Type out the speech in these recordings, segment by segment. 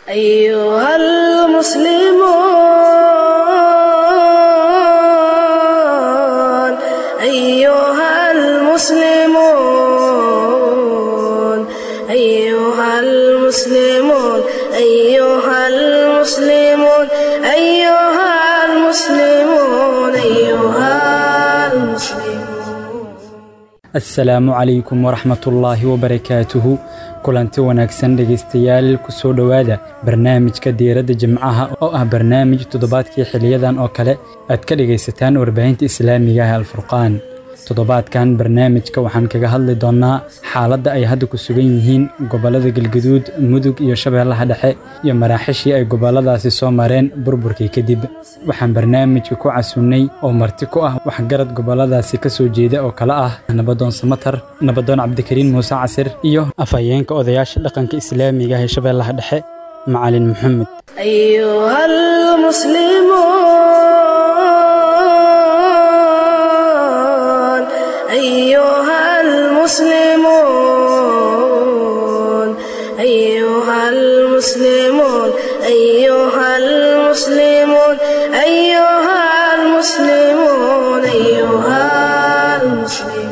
أيها المسلمون أيها المسلمون أيها المسلمون أيها المسلمون أيها المسلمون أيها المسلمون asalaamu calaykum waraxmatullaahi wabarakaatuhu kulanti wanaagsan dhegaystayaal kusoo dhowaada barnaamijka diiradda jimcaha oo ah barnaamij toddobaadkii xiliyadan oo kale aad ka dhegaysataan warbaahinta islaamiga ah alfurqaan toddobaadkan barnaamijka waxaan kaga hadli doonnaa xaaladda ay hadda ku sugan yihiin gobollada galgaduud mudug iyo shabeellaha dhexe iyo maraaxishii ay gobolladaasi soo mareen burburkii kadib waxaan barnaamijka ku casunnay oo marti ku ah waxgarad gobolladaasi ka soo jeeda oo kale ah nabadoon samatar nabadoon cabdikariin muuse casir iyo afhayeenka odayaasha dhaqanka islaamiga ah ee shabeellaha dhexe macalin maxamed أيها المسلمون أيها المسلمون أيها المسلمون أيها المسلمون أيها المسلمون أيها المسلمون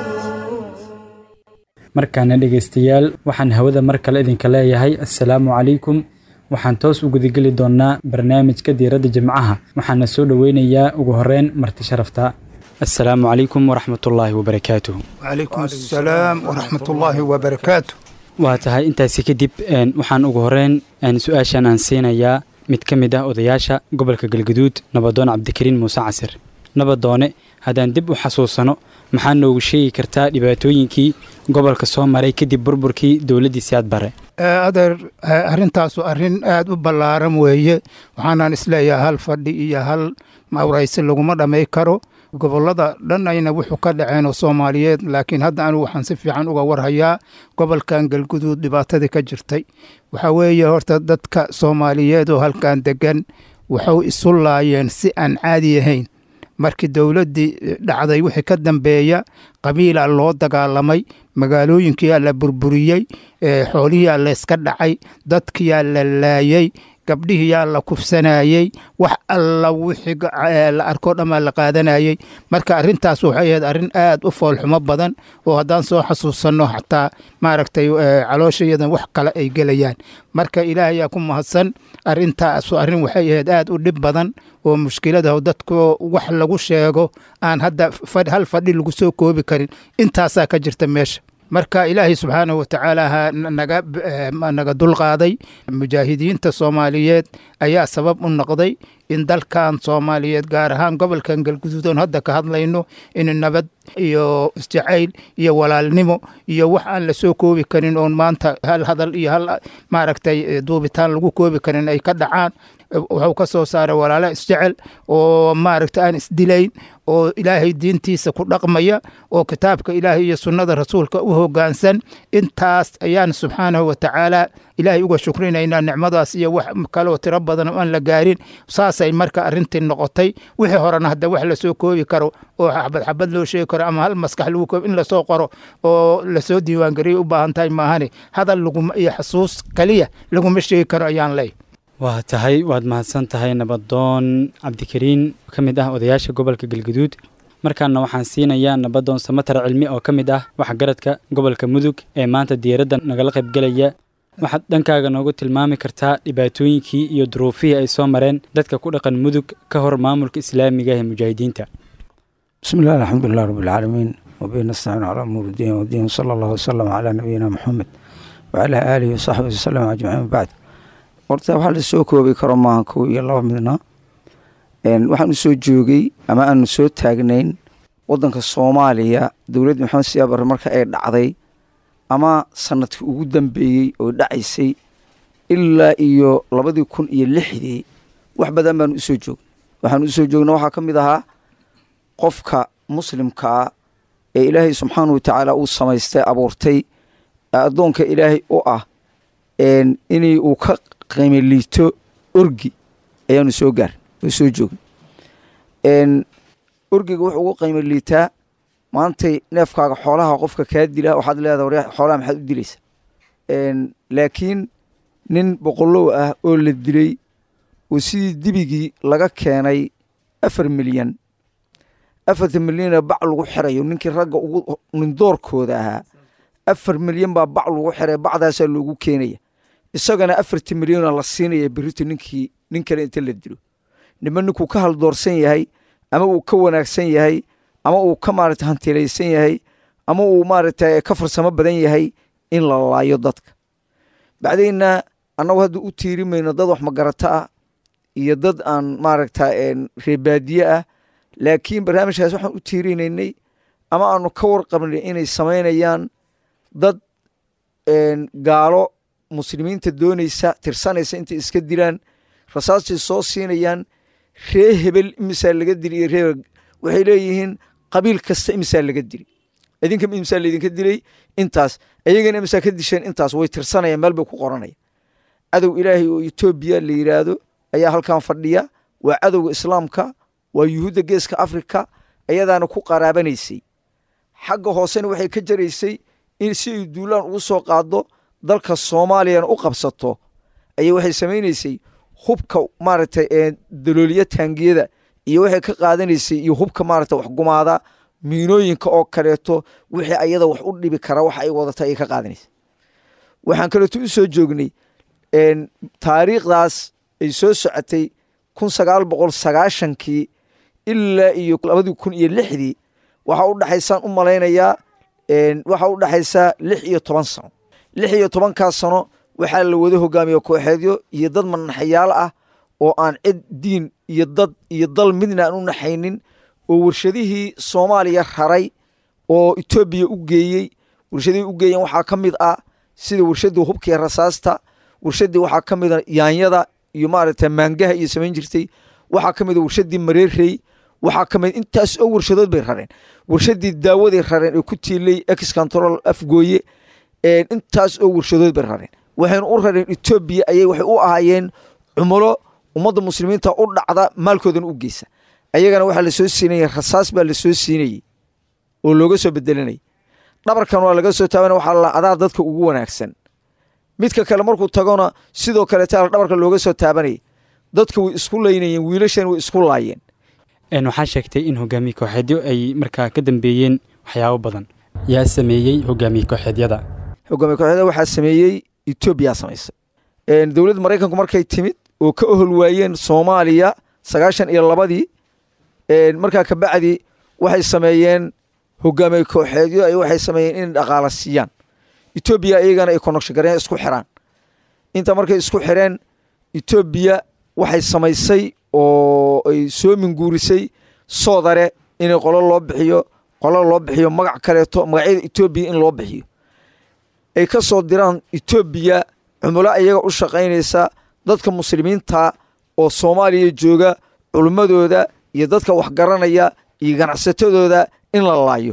markaana dhegaystayaal waxaan hawada mar kale idinka leeyahay assalaamu calaykum waxaan toos u gudageli doonnaa barnaamijka diiradda jimcaha waxaana soo dhoweynayaa ugu horreyn marti sharafta assalaamu calaykum waraxmatullaahi wabarakaatuhu وعليكم السلام ورحمة الله وبركاته waa tahay intaasi kadib een, waxaan ugu horreyn een, su-aashan aan siinayaa mid ka mid ah odayaasha gobolka galgaduud nabadoon cabdikariin muuse casir nabadoone haddaan dib u xasuusano maxaa noogu sheegi kartaa dhibaatooyinkii gobolka soo maray kadib burburkii dowladdii siyaad bare آه، adeer آه، arrintaasu arrin aad u ballaaran weeye waxaanaan isleeyahay hal fadhi iyo hal mawraysi laguma dhamay karo gobollada dhan ayna wuxuu ka dhaceen oo soomaaliyeed laakiin hadda anigu waxaan si fiican uga warhayaa gobolkan galguduud dhibaatadii ka jirtay waxaa weeye horta dadka soomaaliyeed oo halkan degan waxay isu laayeen si aan caadi ahayn markii dowladdii dhacday wixii ka dambeeya qabiila loo dagaalamay magaalooyinkiyaa la burburiyey ee xoolihiyaa layska dhacay dadkiyaa la laayey gabdhihiyaa la kufsanayey wax alla wixii ga- ee la arkoo dhammaa la qaadanayey marka arrintaas waxay ahayd arrin aad u foolxumo badan oo haddaan soo xasuusanno xataa maaragtay ee, calooshayadan wax kale ay gelayaan marka ilaahayaa ku mahadsan arrintaasu arrin waxay ahayd aad u dhib badan oo mushkiladaho dadku wax lagu sheego aan hadda fadh- hal fadhi lagu soo koobi karin intaasaa ka jirta meesha marka ilaahay subxaanahu watacaala ha n- naga b- eh, ma- naga dulqaaday mujaahidiinta soomaaliyeed ayaa sabab u noqday in dalkan soomaaliyeed gaar ahaan gobolkan galguduud oon hadda ka hadlayno in nabad iyo isjacayl iyo walaalnimo iyo wax aan la soo koobi karin oon maanta hal hadal iyo hal maaragtay eh, duubitaan lagu koobi karin ay ka dhacaan wuxuu ka soo saaray walaalo isjecel oo maaragta aan isdilayn oo ilaahay diintiisa ku dhaqmaya oo kitaabka ilaahay iyo sunnada rasuulka u hoggaansan intaas ayaan subxaanahu watacaala ilaahay uga shukrinaynaa nicmadaas iyo wax kaloo tiro badan oo aan la gaarin saasay marka arrintii noqotay wixii horena hadda wax lasoo koobi karo oo xabad xabad loo sheegi karo ama hal maskax lagu koobi in lasoo qoro oo lasoo diiwaangeliyo u baahan tahay maahane hadal laguma iyo xasuus kaliya laguma sheegi karo ayaan leey waa tahay waad mahadsan tahay nabadoon cabdikariin ka mid ah odayaasha gobolka galgaduud markaana waxaan siinayaa nabadoon samatar cilmi oo ka mid ah waxgaradka gobolka mudug ee maanta diyaaradda nagala qaybgelaya waxaad dhankaaga noogu tilmaami kartaa dhibaatooyinkii iyo duruufihii ay soo mareen dadka ku dhaqan mudug ka hor maamulka islaamiga ee mujaahidiinta بسم الله الحمد لله رب العالمين وبه نستعين على أمور الدين والدين صلى الله وسلم على نبينا محمد وعلى آله وصحبه وسلم أجمعين بعد horta waxaa la soo koobi karo maaha kow iyo laba midna waxaanu soo joogay ama aanu soo taagnayn wadanka soomaaliya dowladda maxamed siyaa barre marka ay dhacday ama sanadkii ugu dambeeyey oo dhacaysay ilaa iyo labadii kun iyo lixdii wax badan baanu usoo joognay waxaanu usoo joogna waxaa ka mid ahaa qofka muslimkaa ee ilaahay subxaanahu watacaala uu samaystay abuurtay addoonka ilaahay u ah inay uu ka qiimo liito orgi ayaanu soo gaarin oo soo joogin orgiga wuxuu ugu qiimo liitaa maantay neefkaaga xoolaha qofka kaa dila waxaad leedaha war xoolaha maxaad u dilaysa laakiin nin boqolow ah oo la dilay oo sidii dibigii laga keenay afar milyan afartan milyana bac lagu xirayo ninkii ragga ugu nindoorkooda ahaa afar milyan baa bac lagu xiray bacdaasaa loogu keenaya isagana afartan milyana la siinaya berito ninkii nin kale inta la dilo nima ninkuu ka haldoorsan yahay ama uu ka wanaagsan yahay ama uu ka maarata hantilaysan yahay ama uu maaragta ka farsamo badan yahay in la laayo dadka bacdayna annagu hadda u tiiri mayno dad wax magarata ah iyo dad aan maaragta reebaadiye ah laakiin barnaamijkaas waxaan u tiirinaynay ama aanu ka warqabnay inay samaynayaan dad gaalo muslimiinta doonaysa tirsanaysa intay iska dilaan rasaastay soo siinayaan ree hebel imisaa laga dili iyo ree waxay leeyihiin qabiil kasta imisaa laga dili idinka imisaa laydinka dilay intaas ayagana imisaa ka disheen intaas way tirsanayaan meel bay ku qoranaya cadow ilaahay oo etoobiya la yidhaahdo ayaa halkan fadhiya waa cadowga islaamka waa yuhuudda geeska afrika ayadaana ku qaraabanaysay xagga hoosena waxay ka jaraysay in si ay duulaan ugu soo qaado dalka soomaaliyana u qabsato ayay waxay samaynaysay hubka maaragtay dalooliya taangiyada iyo waxay ka qaadanaysay iyo hubka maaragta wax gumaada miinooyinka oo kaleeto wixii ayada wax u dhibi kara waxa ay wadata ayay ka qaadanaysay waxaan kaleeto u soo joognay taariikhdaas ay soo socotay kun sagaal boqol sagaashankii ilaa iyo labadii kun iyo lixdii waxaa u dhexaysaan u malaynayaa waxaa u dhexaysaa lix iyo toban sano lix iyo tobankaas sano waxaa la wada hogaamiye kooxeedyo iyo dad manaxayaal ah oo aan cid diin iyo dad iyo dal midna aan u naxaynin oo warshadihii soomaaliya raray oo etoobiya u geeyey warshadihii u geeyeen waxaa ka mid ah sida warshadii hubkiiyo rasaasta warshadii waxaa ka mida yaanyada iyo maaragta maangaha iyo samayn jirtay waxaa ka mida warshadii mareerey waxaa ka mid intaas oo warshadood bay rareen warshadii daawaday rareen ee ku tiilay ex control afgooye intaas oo warshadood bay rareen waxayna u rareen etoobiya ayay waxay u ahaayeen cumulo ummadda muslimiinta u dhacda maalkoodana u geysa ayagana waxaa lasoo siinaya rasaas baa lasoo siinayey oo looga soo bedelanayay dhabarkan waa laga soo taabana waxaa la adaa dadka ugu wanaagsan midka kale markuu tagona sidoo kaleeta dhabarka looga soo taabanayay dadka way isku laynayeen wiilashan way isku laayeen waxaa sheegtay in hogaamiye kooxeedyo ay markaa ka dambeeyeen waxyaabo badan yaa sameeyey hogaamiye kooxeedyada hogaamiye kooxeedyada waxaa sameeyey etoobiyaa samaysay dowladda maraykanku markay timid oo ka ohol waayeen soomaaliya sagaashan iyo labadii markaa kabacdi waxay sameeyeen hogaamiye kooxeedyo ay waxay sameeyeen inay dhaqaala siiyaan etoobiya iyagana ay konokshigareen isku xiraan inta markay isku xireen etoobiya waxay samaysay oo ay soo minguurisay soodare inay qolo loo bixiyo qolo loo bixiyo magac kaleeto magacyada etoobiya in loo bixiyo ay ka soo diraan etoobiya cumulo iyaga u shaqaynaysa dadka muslimiinta oo soomaaliya jooga culummadooda iyo dadka waxgaranaya iyo ganacsatadooda in la laayo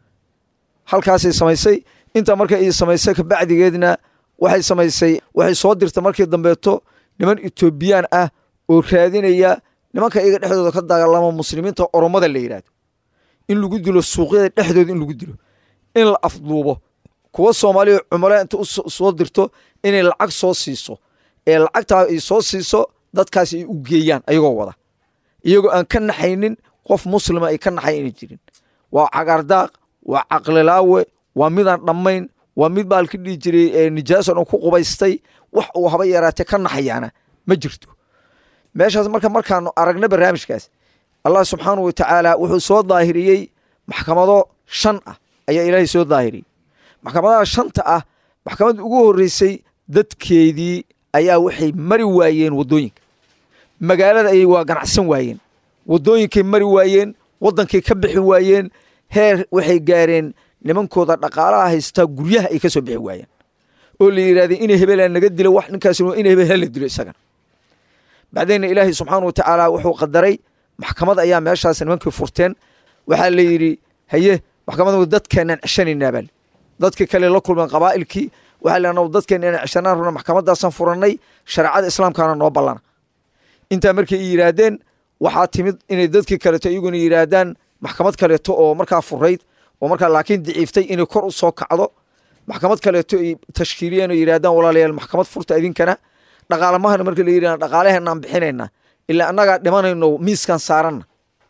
halkaasay samaysay intaa marka ay samaysay kabacdigeedna waxay samaysay waxay soo dirta markii dambeeto niman etoobiyaan ah oo raadinaya nimanka iyaga dhexdooda ka dagaalama muslimiinta oromada la yidhaahdo in lagu dilo suuqyada dhexdooda in lagu dilo in la afduubo kuwa soomaaliya cumala inta usoo dirto inay lacag soo siiso ee lacagtaa ay soo siiso dadkaas ay u geeyaan ayagoo wada iyagoo aan ka naxaynin qof muslima ay ka naxay inay jirin waa cagaardaaq waa caqlilaawe waa midaan dhammayn waa mid baalka dhihi jiray nijaaso dhan ku qubaystay wax uu haba yaraatee ka naxayaana ma jirto meeshaas marka markaanu aragna barnaamijkaas allah subxaanau wa tacaala wuxuu soo daahiriyey maxkamado shan ah ayaa ilaahay soo daahiriyey maxkamadaha shanta ah maxkamadda ugu horreysay dadkeedii ayaa waxay mari waayeen waddooyinka magaalada ayay waa ganacsan waayeen waddooyinkay mari waayeen waddankay ka bixi waayeen heer waxay gaareen nimankooda dhaqaalaha haystaa guryaha ay ka soo bixi waayeen oo la yidhahdeen ina hebelaan naga dilo wax ninkaas ina hebel hala dilo isagana bacdeenna ilaahay subxaana wa tacaala wuxuu qadaray maxkamad ayaa meeshaas nimankii furteen waxaa la yidhi haye maxkamada dadkeenaan ceshanaynaa baa dadkii kale la kulmeen qabaa'ilkii waxaa lena dadkeena inaan ceshanaan rabna maxkamadaasaan furannay shareecada islaamkaana noo ballana intaa markay yidhaahdeen waxaa timid inay dadkii kaleeto iyaguna yidhaahdaan maxkamad kaleeto oo markaa furayd oo markaa laakiin daciiftay inay kor u soo kacdo maxkamad kaleeto ay tashkiiliyeen oo yidhahdaan walaalayaal maxkamad furta idinkana dhaqaalamahana marka la yidhahda dhaqaalaheenaan bixinayna ilaa annagaa dhimanayno miiskan saaranna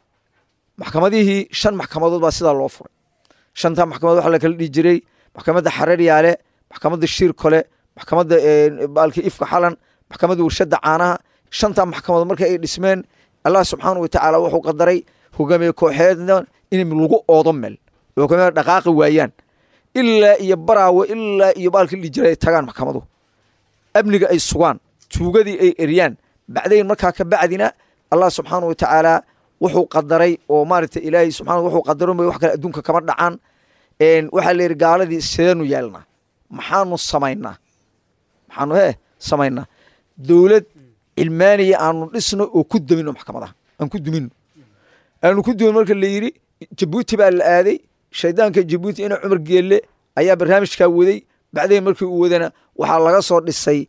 maxkamadihii shan maxkamadood baa sidaa loo furay shantaa maxkamadood waxaa la kala dhihi jiray maxkamadda xararyaale maxkamadda shiir kole maxkamadda baalki ifka xalan maxkamadda warshadda caanaha shantaa maxkamadood marka ay dhismeen allah subxaana watacaala wuxuu qadaray hogaamiye kooxeedna in lagu oodo meel hogaamiya dhaqaaqi waayaan ilaa iyo baraawe ilaa iyo baalki dhihi jiray ay tagaan maxkamaduhu amniga ay sugaan tuugadii ay eryaan bacdayn markaa ka bacdina allah subxaana watacaala wuxuu qadaray oo maaragta ilaahay subxana wuxuu qadaro wax kale adduunka kama dhacaan waxaa la yidhi gaaladii sideenu yeelnaa maxaanu samaynaa maxaanu hee samaynaa dowlad cilmaaniya aanu dhisno oo ku dumino maxkamadaha aan ku dumino aanu ku dumin marka la yidhi jabuuti baa la aaday shaydaanka jabuuti ina cumar geelle ayaa barnaamijkaa waday bacdayn markii uu wadana waxaa laga soo dhisay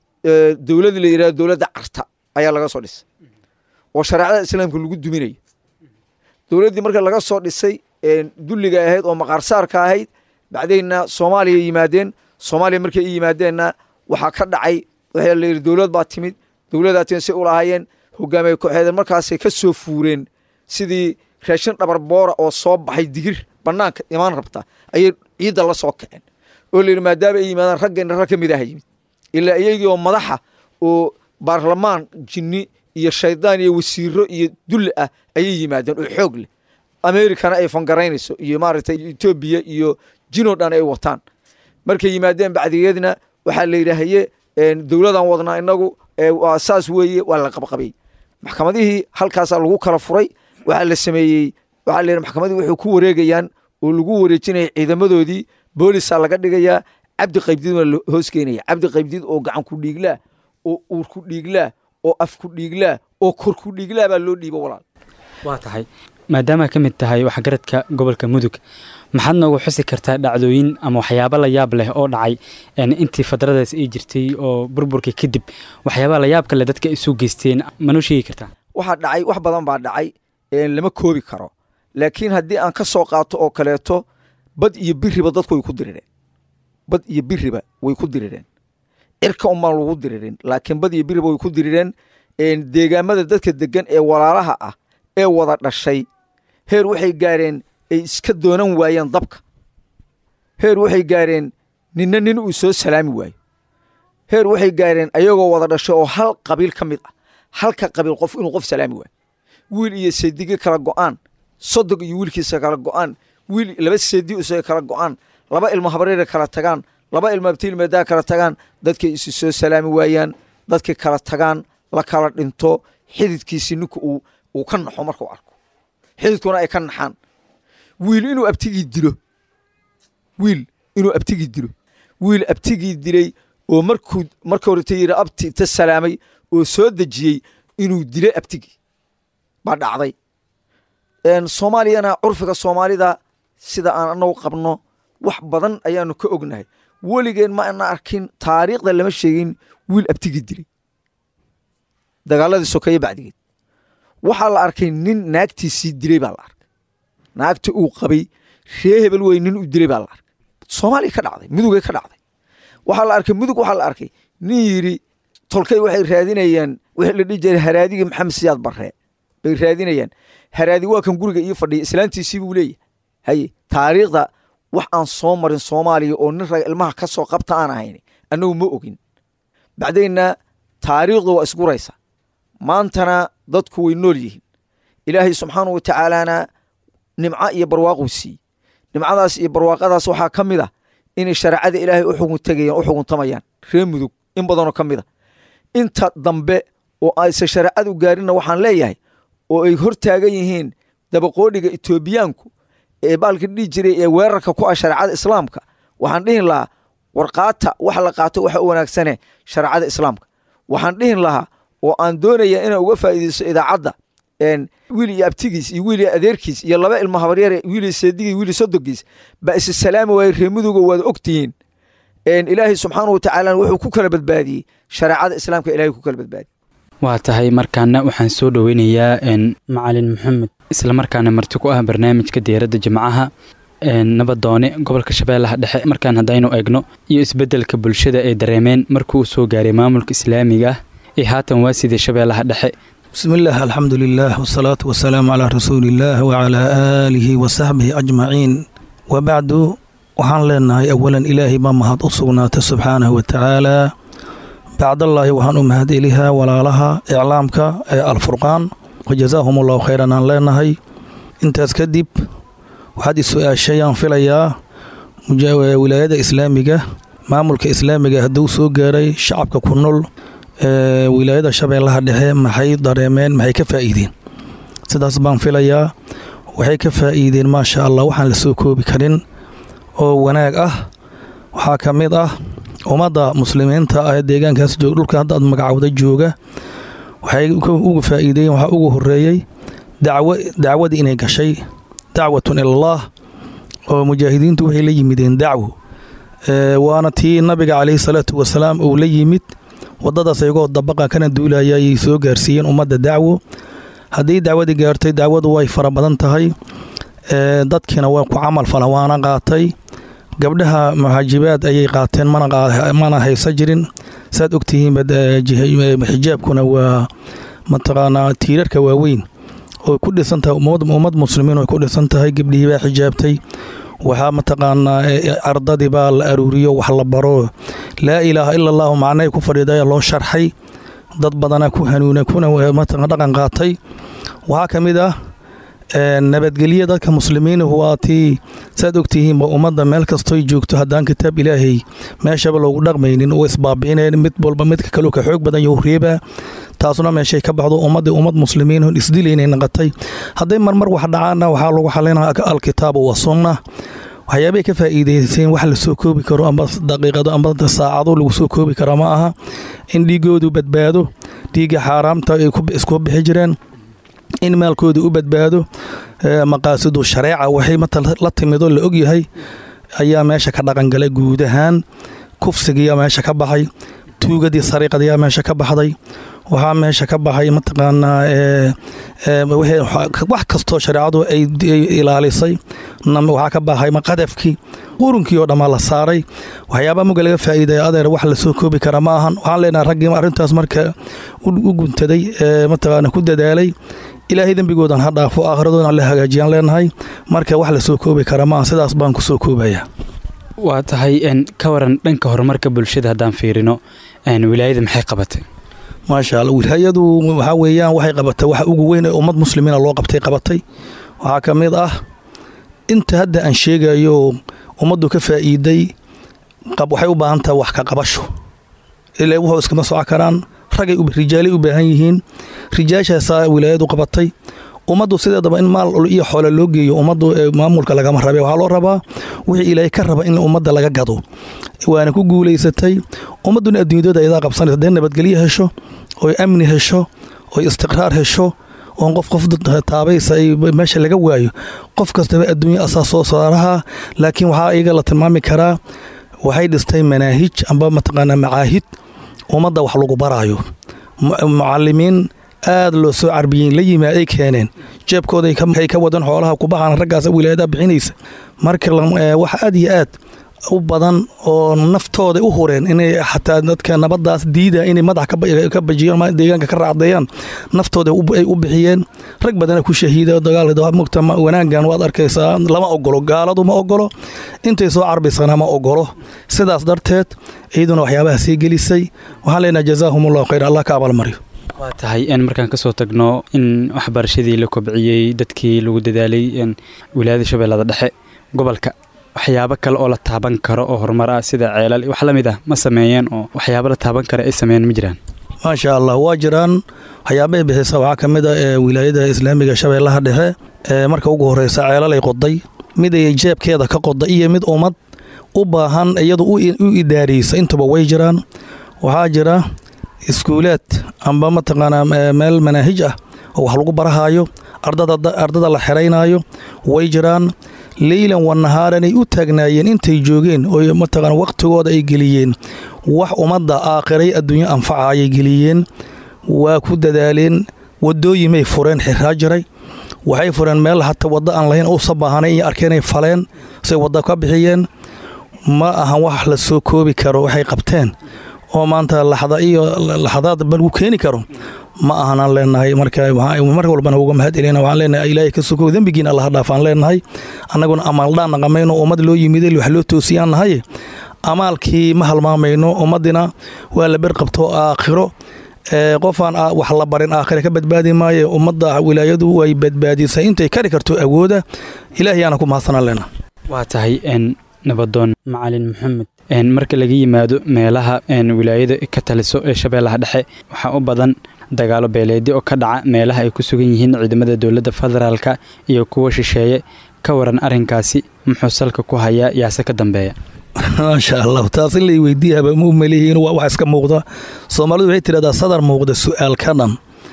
dowladii la yidhahdo dowladda carta ayaa laga soo dhisay oo shareecada islaamka lagu duminayo dowladdii marka laga soo dhisay dulliga ahayd oo maqaarsaarka ahayd bacdaynna soomaaliya yimaadeen soomaaliya markay i yimaadeenna waxaa ka dhacay waxaa la yidhi dowlad baa timid dowladaa timid say u lahaayeen hogaamiye kooxeeda markaasay ka soo fuureen sidii raashin dhabar boora oo soo baxay digir banaanka imaan rabta ayay ciidda la soo kaceen oo la yidhi maadaama ay yimaadaan raggayna rag ka mid aha yimid ilaa iyagii oo madaxa oo baarlamaan jinni iyo shaydaan iyo wasiiro iyo dulli ah ayay yimaadeen oo xoog leh amerikana ay fangaraynayso iyo maaragtay etoobiya iyo jino dhan ay wataan markay yimaadeen bacdigeedna waxaa la yidhaahaye dowladan wadnaa inagu waa saas weeye waa la qabqabay maxkamadihii halkaasaa lagu kala furay waxaa la sameeyey waxaa la yidhi maxkamadii waxay ku wareegayaan oo lagu wareejinaya ciidamadoodii boolisaa laga dhigayaa cabdi qaybdiid waa la hoos keenaya cabdi qaybdiid oo gacan ku dhiiglaa oo uur ku dhiiglaa oo af ku dhiiglaa oo kor ku dhiiglaa baa loo dhiibo walaal waa tahay maadaama ka mid tahay waxgaradka gobolka mudug maxaad noogu xusi kartaa dhacdooyin ama waxyaabo la yaab leh oo dhacay intii fadradaas ay jirtay oo burburka kadib waxyaabaa la yaab kale dadka isu geysteen manoo sheegi kartaa waxaa dhacay wax badan baa dhacay lama koobi karo laakiin haddii aan ka soo qaato oo kaleeto bad iyo biriba dadku way ku dirireen bad iyo biriba way ku dirireen cirka unbaan lagu diririn laakiin bad iyo biriba way ku dirireen deegaamada dadka degan ee walaalaha ah ee wada dhashay heer waxay gaareen ay iska doonan waayeen dabka heer waxay gaareen ninna nin uu soo salaami waayo heer waxay gaareen ayagoo wada dhashay oo hal qabiil ka mid ah halka qabiil qof inuu qof salaami waayo wiil iyo seedige kala go'aan sodog iyo wiilkiisa kala go'aan wiil laba seedi isaga kala go'aan laba ilmo habreera kala tagaan laba ilmo abtiilmeedaa kala tagaan dadkay isu soo salaami waayaan dadkay kala tagaan la kala dhinto xididkiisi ninku uu uu ka naxo markuu arko xididkuna ay ka naxaan wiil inuu abtigii dilo wiil inuu abtigii dilo wiil abtigii dilay oo markuu marka horeta yidhi abti ta salaamay oo soo dejiyey inuu dilay abtigii baa dhacday soomaaliyana curfiga soomaalida sida aan anagu qabno wax badan ayaanu ka ognahay weligeen ma ana arkin taariikhda lama sheegin wiil abtigii dilay dagaaladii sokeeye bacdigeed waxaa la arkay nin naagtiisii dilay baa la arkay naagti uu qabay ree hebel wey nin uu dilay baa la arkay soomaaliya ka dhacday mudugay ka dhacday waxaa la arkay mudug waxaa la arkay nin yidhi tolkay waxay raadinayaan wixii la dhihi jiray haraadigii maxamed siyaad barree bay raadinayaan haraadi waa kan guriga ii fadhiya islaantiisii buu leeyahay haye taariikhda wax aan soo marin soomaaliya oo nin raga ilmaha ka soo qabta aan ahayn annagu ma ogin bacdaynna taariikhdu waa isguraysa maantana dadku way nool yihiin ilaahay subxaana wa tacaalaana nimco iyo barwaaquu siiyey nimcadaas iyo barwaaqadaas waxaa ka mid a inay shareecada ilaahay u xugun tegayaan u xuguntamayaan ree mudug in badanoo ka mid a inta dambe oo aysan shareecadu gaarinna waxaan leeyahay oo ay hor taagan yihiin dabaqoodhiga etoobiyaanku ee baalka dhihi jiray ee weerarka ku ah shareecada islaamka waxaan dhihin lahaa warqaata wax la qaato waxa u wanaagsane shareecada islaamka waxaan dhihin lahaa oo aan doonaya inaan uga faa'iidaysto idaacadda wiil iyo abtigiis iyo wiil iyo adeerkiis iyo laba ilmo habaryare wiil iyo seedigii wiil iyo sodogiis baa isa salaami waaye reemuduga waad ogtihiin ilaahay subxaana wa tacaala wuxuu ku kala badbaadiyey shareecada islaamka ilahay ku kala badbaadiyey waa tahay markaana waxaan soo dhoweynayaa macalin maxamed islamarkaana marti ku ah barnaamijka diyaaradda jimcaha nabadoone gobolka shabeellaha dhexe markaan haddaynu eegno iyo isbeddelka bulshada ay dareemeen markuu soo gaaray maamulka islaamiga ah ee haatan waa sidii shabeellaha dhexe bismillaah alxamdu lilah wsalaatu wasalaamu calaa rasuuliillaah wacalaa aalihi wasaxbihi ajmaciin wabacdu waxaan leenahay awalan ilaahay baa mahad u sugnaatay subxaanahu watacaala bacdallaahi waxaan u mahad elihaa walaalaha iclaamka ee alfurqaan wajazaahum allahu khayran aan leenahay intaas kadib waxaad is-su-aashayaan filayaa wilaayada islaamiga maamulka islaamiga hadduu soo gaaray shacabka ku nool wilaayada shabeellaha dhexe maxay dareemeen maxay ka faa'iideen sidaas baan filayaa waxay ka faa'iideen maasha allah waxaan la soo koobi karin oo wanaag ah waxaa ka mid ah ummadda muslimiinta ah ee deegaankaas joog dhulka hadda aad magacowda jooga waxay uga faa'iideen waxaa ugu horeeyey dacwo dacwadii inay gashay dacwatun ilallaah oo mujaahidiintu waxay la yimideen dacwo waana tii nabiga calayhi salaatu wasalaam uu la yimid waddadaas ayagoo dabaqa kana duulaya ayay soo gaarsiiyeen ummadda dacwo haddii dacwadii gaartay dacwadu way fara badan tahay dadkiina waa ku camal fala waana qaatay gabdhaha muxaajibaad ayay qaateen mana haysa jirin saad ogtihiin xijaabkuna waa mataqaanaa tiirarka waaweyn oo ku dhisan tahay ummad muslimiin oo ku dhisan tahay gabdhihii baa xijaabtay waxaa mataqaanaa ardadii baa la aruuriyo wax la baro laa ilaaha ila allahu macnahay ku fadhiidaya loo sharxay dad badana ku hanuuna kuna mataqan dhaqan qaatay waxaa ka mid ah nabadgelye dadka muslimiinuhu waa tii saad ogtihiinba ummadda meel kastoy joogto haddaan kitaab ilaahay meeshaba loogu dhaqmaynin oo isbaabi'inayn mid walba midka kaleu ka xoog badan yahu reebaa taasuna meeshay ka baxdo ummadii ummad muslimiinun isdilaynay naqatay hadday marmar wax dhacaana waxaa lagu xalinaa alkitaabu wa sunna waxyaabay ka faa'iidayseen wax lasoo koobi karo amba daqiiqado amba saacado lagu soo koobi kara ma aha in dhiigoodu badbaado dhiigga xaaraamta ay isku bixi jireen in maalkooda u badbaado maqaasidu shareeca waxay la timidoo la ogyahay ayaa meesha ka dhaqangalay guud ahaan kufsigiyaa meesha ka baxay tuugadii sariiqadayaa meesha ka baxday waxaa meesha ka baxay mataqaanaa wax kastoo shareecadu ay ilaalisay waxaa ka baxay qadafkii qurunkii oo dhammaa la saaray waxyaabaa muga laga faa'iidaya adeer wax lasoo koobi kara ma ahan waxaan leenahay raggii arrintaas marka u guntaday mataqaana ku dadaalay ilaahay dembigoodan ha dhaafo aakhiradoodan la hagaajiyaan leenahay marka wax lasoo koobi kara ma aha sidaas baan ku soo koobaya waa tahay ka waran dhanka horumarka bulshada haddaan fiirino wilaayada maxay qabatay maasha alla wilaayadu waxaa weeyaan waxay qabatay waxa ugu weyn ee ummad muslimiina loo qabtay qabatay waxaa ka mid ah inta hadda aan sheegayo ummaddu ka faa'iiday waxay u baahan tahay wax ka qabasho ilaa wuxuu iskama soco karaan ragay rijaalay u baahan yihiin rijaashaasaa wilaayadu qabatay ummaddu sideedaba in maal iyo xoole loo geeyo ummaddu maamulka lagama rabe waxaa loo rabaa wixii ilaahay ka raba in ummadda laga gado waana ku guulaysatay ummadduna adduunyadooda idaa qabsanaysa hadday nabadgelyo hesho oy amni hesho oy istiqraar hesho oon qof qof taabaysa ay meesha laga waayo qof kastaba adduunya asaa soo saaraha laakiin waxaa iyaga la tilmaami karaa waxay dhistay manaahij amba mataqaanaa macaahid ummadda wax lagu baraayo mucalimiin aad loo soo carbiyey la yimaad ay keeneen jeebkooday ka wadan xoolaha kubaxaan raggaas wilaayadaha bixinaysa marka wax aad iyo aad u badan oo naftooda u hureen inay xataa dadka nabadaas diida inay madax ka bajiyaan deegaanka ka raacdeeyaan naftooda ay u bixiyeen rag badana ku shahiida dagaalmugta wanaagan waad arkaysaa lama ogolo gaaladu ma ogolo intay soo carbiysana ma ogolo sidaas darteed iyaduna waxyaabaha sii gelisay waxaan leenaha jazaahum allahu khayr allah ka abaalmariyo waa tahay in markaan kasoo tagno in waxbarashadii la kobciyey dadkii lagu dadaalay wilaayada shabeellada dhexe gobolka waxyaabo kale oo la taaban karo oo horumar ah sida ceelal wax la mid ah ma sameeyeen oo waxyaabo la taaban kara ay sameeyeen ma jiraan maasha allah waa jiraan waxyaabahay bixisa waxaa ka mid a ee wilaayada islaamiga shabeellaha dhexe ee marka ugu horreysa ceelalay qoday mid ay jeebkeeda ka qoday iyo mid ummad u baahan iyadu u idaariysa intuba way jiraan waxaa jira iskuulaad amba mataqaanaa meel manaahij ah oo wax lagu barahaayo ardada la xeraynaayo way jiraan leylan wa nahaaranay u taagnaayeen intay joogeen oo mataqana waqtigooda ay geliyeen wax ummadda aakhiray adduunyo anfaca ayay geliyeen waa ku dadaaleen wadooyimay fureen xiraa jiray waxay fureen meel hata waddo aan lahayn uusa baahanay iyo arkeenay faleen say wadda ka bixiyeen ma ahan wax la soo koobi karo waxay qabteen oo maanta laxda iyo laxdaad balgu keeni karo ma ahanaan leenahay marka mar walbana uga mahad celina waxaan leenahay ilaahay ka sokow dembigiina allaha dhaafaan leenahay annaguna amaaldhaan naqamayno ummad loo yimiday wax loo toosiyaan nahay amaalkii ma halmaamayno ummaddina waa la berqabto aakhiro qofaan wax la barin aakhira ka badbaadi maaye ummadda wilaayadu way badbaadisay intay kari karto awooda ilaahayaana ku mahadsanaan leenahay waa tahay nabadoon macalin maxamed marka laga yimaado meelaha wilaayada ka taliso ee shabeellaha dhexe waxaa u badan dagaalo beeleedyo oo ka dhaca meelaha ay ku sugan yihiin ciidamada dowladda federaalka iyo kuwa shisheeye ka waran arrinkaasi muxuu salka ku hayaa yaase ka dambeeya maasha allah taas in lay weydiiyaba ma u malihiin waa wax iska muuqda soomaalidu waxay tidhahdaa sadar muuqda su-aal ka dhan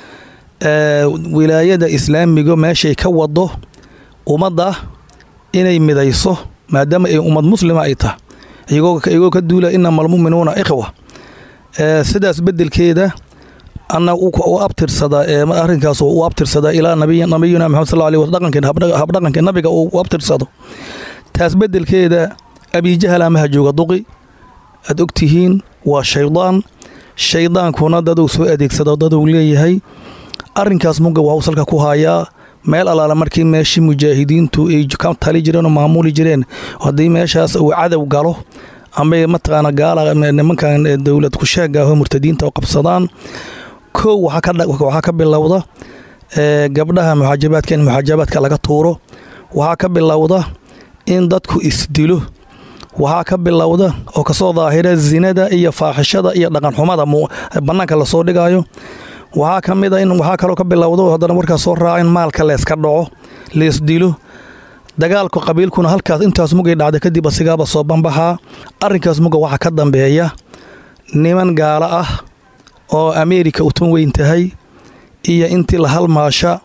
wilaayada islaamiga meeshay ka wado ummadda inay midayso maadaama ay ummad muslima ay tahay iyagoo ka duula inama almu'minuuna ikhwa sidaas bedelkeeda ana u abtirsadaa arrinkaas u abtirsadaa ilaa nabiyina maxamed sal alih habdhaqanka nabiga uu u abtirsado taas bedelkeeda abijahal amaha jooga duqi aad ogtihiin waa shaydaan shaydaankuna daduu soo adeegsado daduu leeyahay arrinkaas muga waxuu salka ku hayaa meel allaala markii meeshii mujaahidiintu ay ka tali jireen oo maamuli jireen haddii meeshaas uu cadow galo ama mataqaana gaala nimankan dowlad kusheega aho murtadiinta qabsadaan kow waxaa ka bilowda gabdhaha muxaajabaadka in muxaajabaadka laga tuuro waxaa ka bilowda in dadku isdilo waxaa ka bilowda oo kasoo daahira zinada iyo faaxishada iyo dhaqanxumada bannaanka lasoo dhigayo waxaa ka mid a in waxaa kaloo ka bilowda haddana warkaas soo raaca in maalka leeska dhaco leesdilo dagaalka qabiilkuna halkaas intaas mugay dhacda kadib asigaaba soo banbaxaa arrinkaas muga waxaa ka dambeeya niman gaalo ah oo ameerika utun weyn tahay iyo intii la halmaasha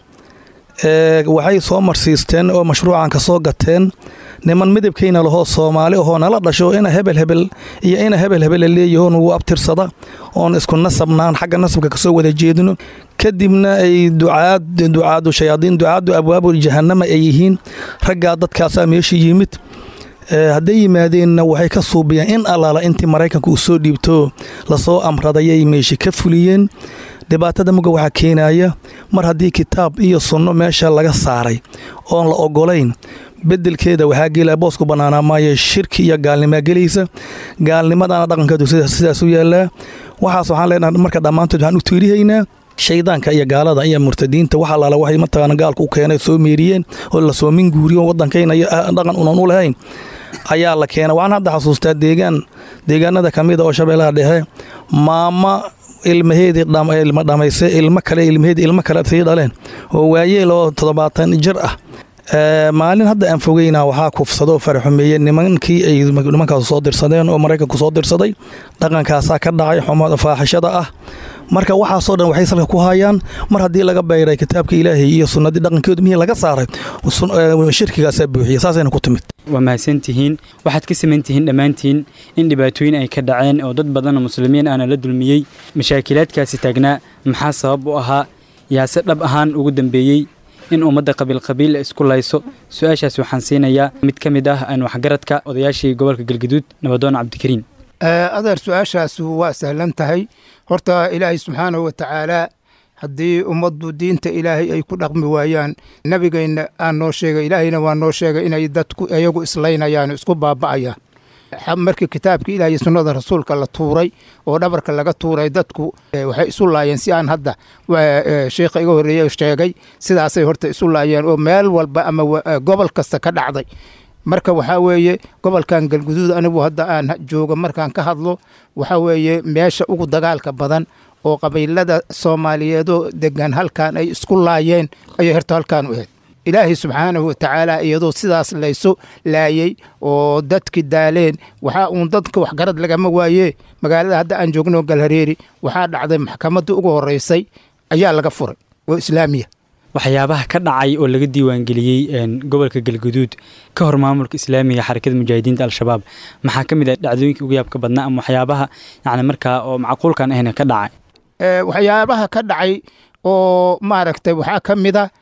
waxay soo marsiisteen oo mashruucan ka soo gateen niman midabkayna lahoo soomaali ahoo nala dhasho ina hebel hebel iyo ina hebel hebel leeyaho nugu abtirsada oon isku nasabnaan xagga nasabka kasoo wada jeedino kadibna ay ducaad ducaadu shayaadiin ducaadu abwaabu jahanama ay yihiin raggaa dadkaasaa meesha yimid hadday yimaadeenna waxay ka suubiyeen in allaala intii maraykanka uu soo dhiibto lasoo amradayay meesha ka fuliyeen dhibaatada muga waxaa keenaya mar haddii kitaab iyo sunno meesha laga saaray oon la ogolayn bedelkeeda waxaa gelaya boosku bannaanaa maayo shirki iyo gaalnimaa gelaysa gaalnimadana dhaqankeedu sidaas u yaallaa waxaas waxaan leenahay marka dhammaantood waxaan u tiirihaynaa shaydaanka iyo gaalada iyo murtadiinta wax allaala waxay mataqaana gaalka u keenay soo meeriyeen oo lasoo minguuriyo waddankayna iyo dhaqan unan u lahayn ayaa la keenay waxaan hadda xasuustaa deegaan deegaanada ka mid a oo shabeellaha dhexe maama ilmaheedii ilma dhamayse ilmo kale ilmaheedii ilmo kale sii dhaleen oo waayeel oo toddobaatan jir ah maalin hadda aan fogeyna waxaa kufsadoo faraxumeeye nimankii ay nimankaas soo dirsadeen oo maraykanku soo dirsaday dhaqankaasaa ka dhacay xumada faaxishada ah marka waxaasoo dhan waxay salka ku hayaan mar haddii laga bayray kitaabka ilaahay iyo sunnadii dhaqankeedu mihii laga saaray shirkigaasaa buuxiya saasayna ku timid waa mahadsantihiin waxaad ka samayntihiin dhammaantiin in dhibaatooyin ay ka dhaceen oo dad badan oo muslimiin aana la dulmiyey mashaakilaadkaasi taagnaa maxaa sabab u ahaa yaase dhab ahaan ugu dambeeyey in ummadda qabiilqabiil isku layso su-aashaas waxaan siinayaa mid ka mid ah aan waxgaradka odayaashii gobolka galgaduud nabadoon cabdikariin adeer su-aashaas waa sahlan tahay horta ilaahay subxaanahu wa tacaalaa haddii ummaddu diinta ilaahay ay ku dhaqmi waayaan nebigayna aan noo sheegay ilaahayna waa noo sheegay inay dadku iyagu islaynayaan isku baaba'ayaan markii kitaabkii ilaah iyo sunnada rasuulka la tuuray oo dhabarka laga tuuray dadku waxay isu laayeen si aan hadda sheikha iga horreeye sheegay sidaasay horta isu laayeen oo meel walba ama gobol kasta ka dhacday marka waxaa weeye gobolkan galguduud anigu hadda aan joogo markaan ka hadlo waxaa weeye meesha ugu dagaalka badan oo qabiilada soomaaliyeedoo degan halkan ay isku laayeen ayay horta halkaan u ahayd ilaahay subxaanahu watacaala iyadoo sidaas laysu laayey oo dadki daaleen waxaa uun dadka waxgarad lagama waaye magaalada hadda aan joogno galhareeri waxaa dhacday maxkamadda ugu horeysay ayaa laga furay oo islaamiya waxyaabaha ka dhacay oo laga diiwaangeliyey gobolka galguduud ka hor maamulka islaamiga xarakada mujaahidiinta al-shabaab maxaa ka mid ah dhacdooyinkii ugu yaabka badnaa ama waxyaabaha yani markaa oo macquulkan ahna ka dhacay waxyaabaha ka dhacay oo maaragtay waxaa ka mid a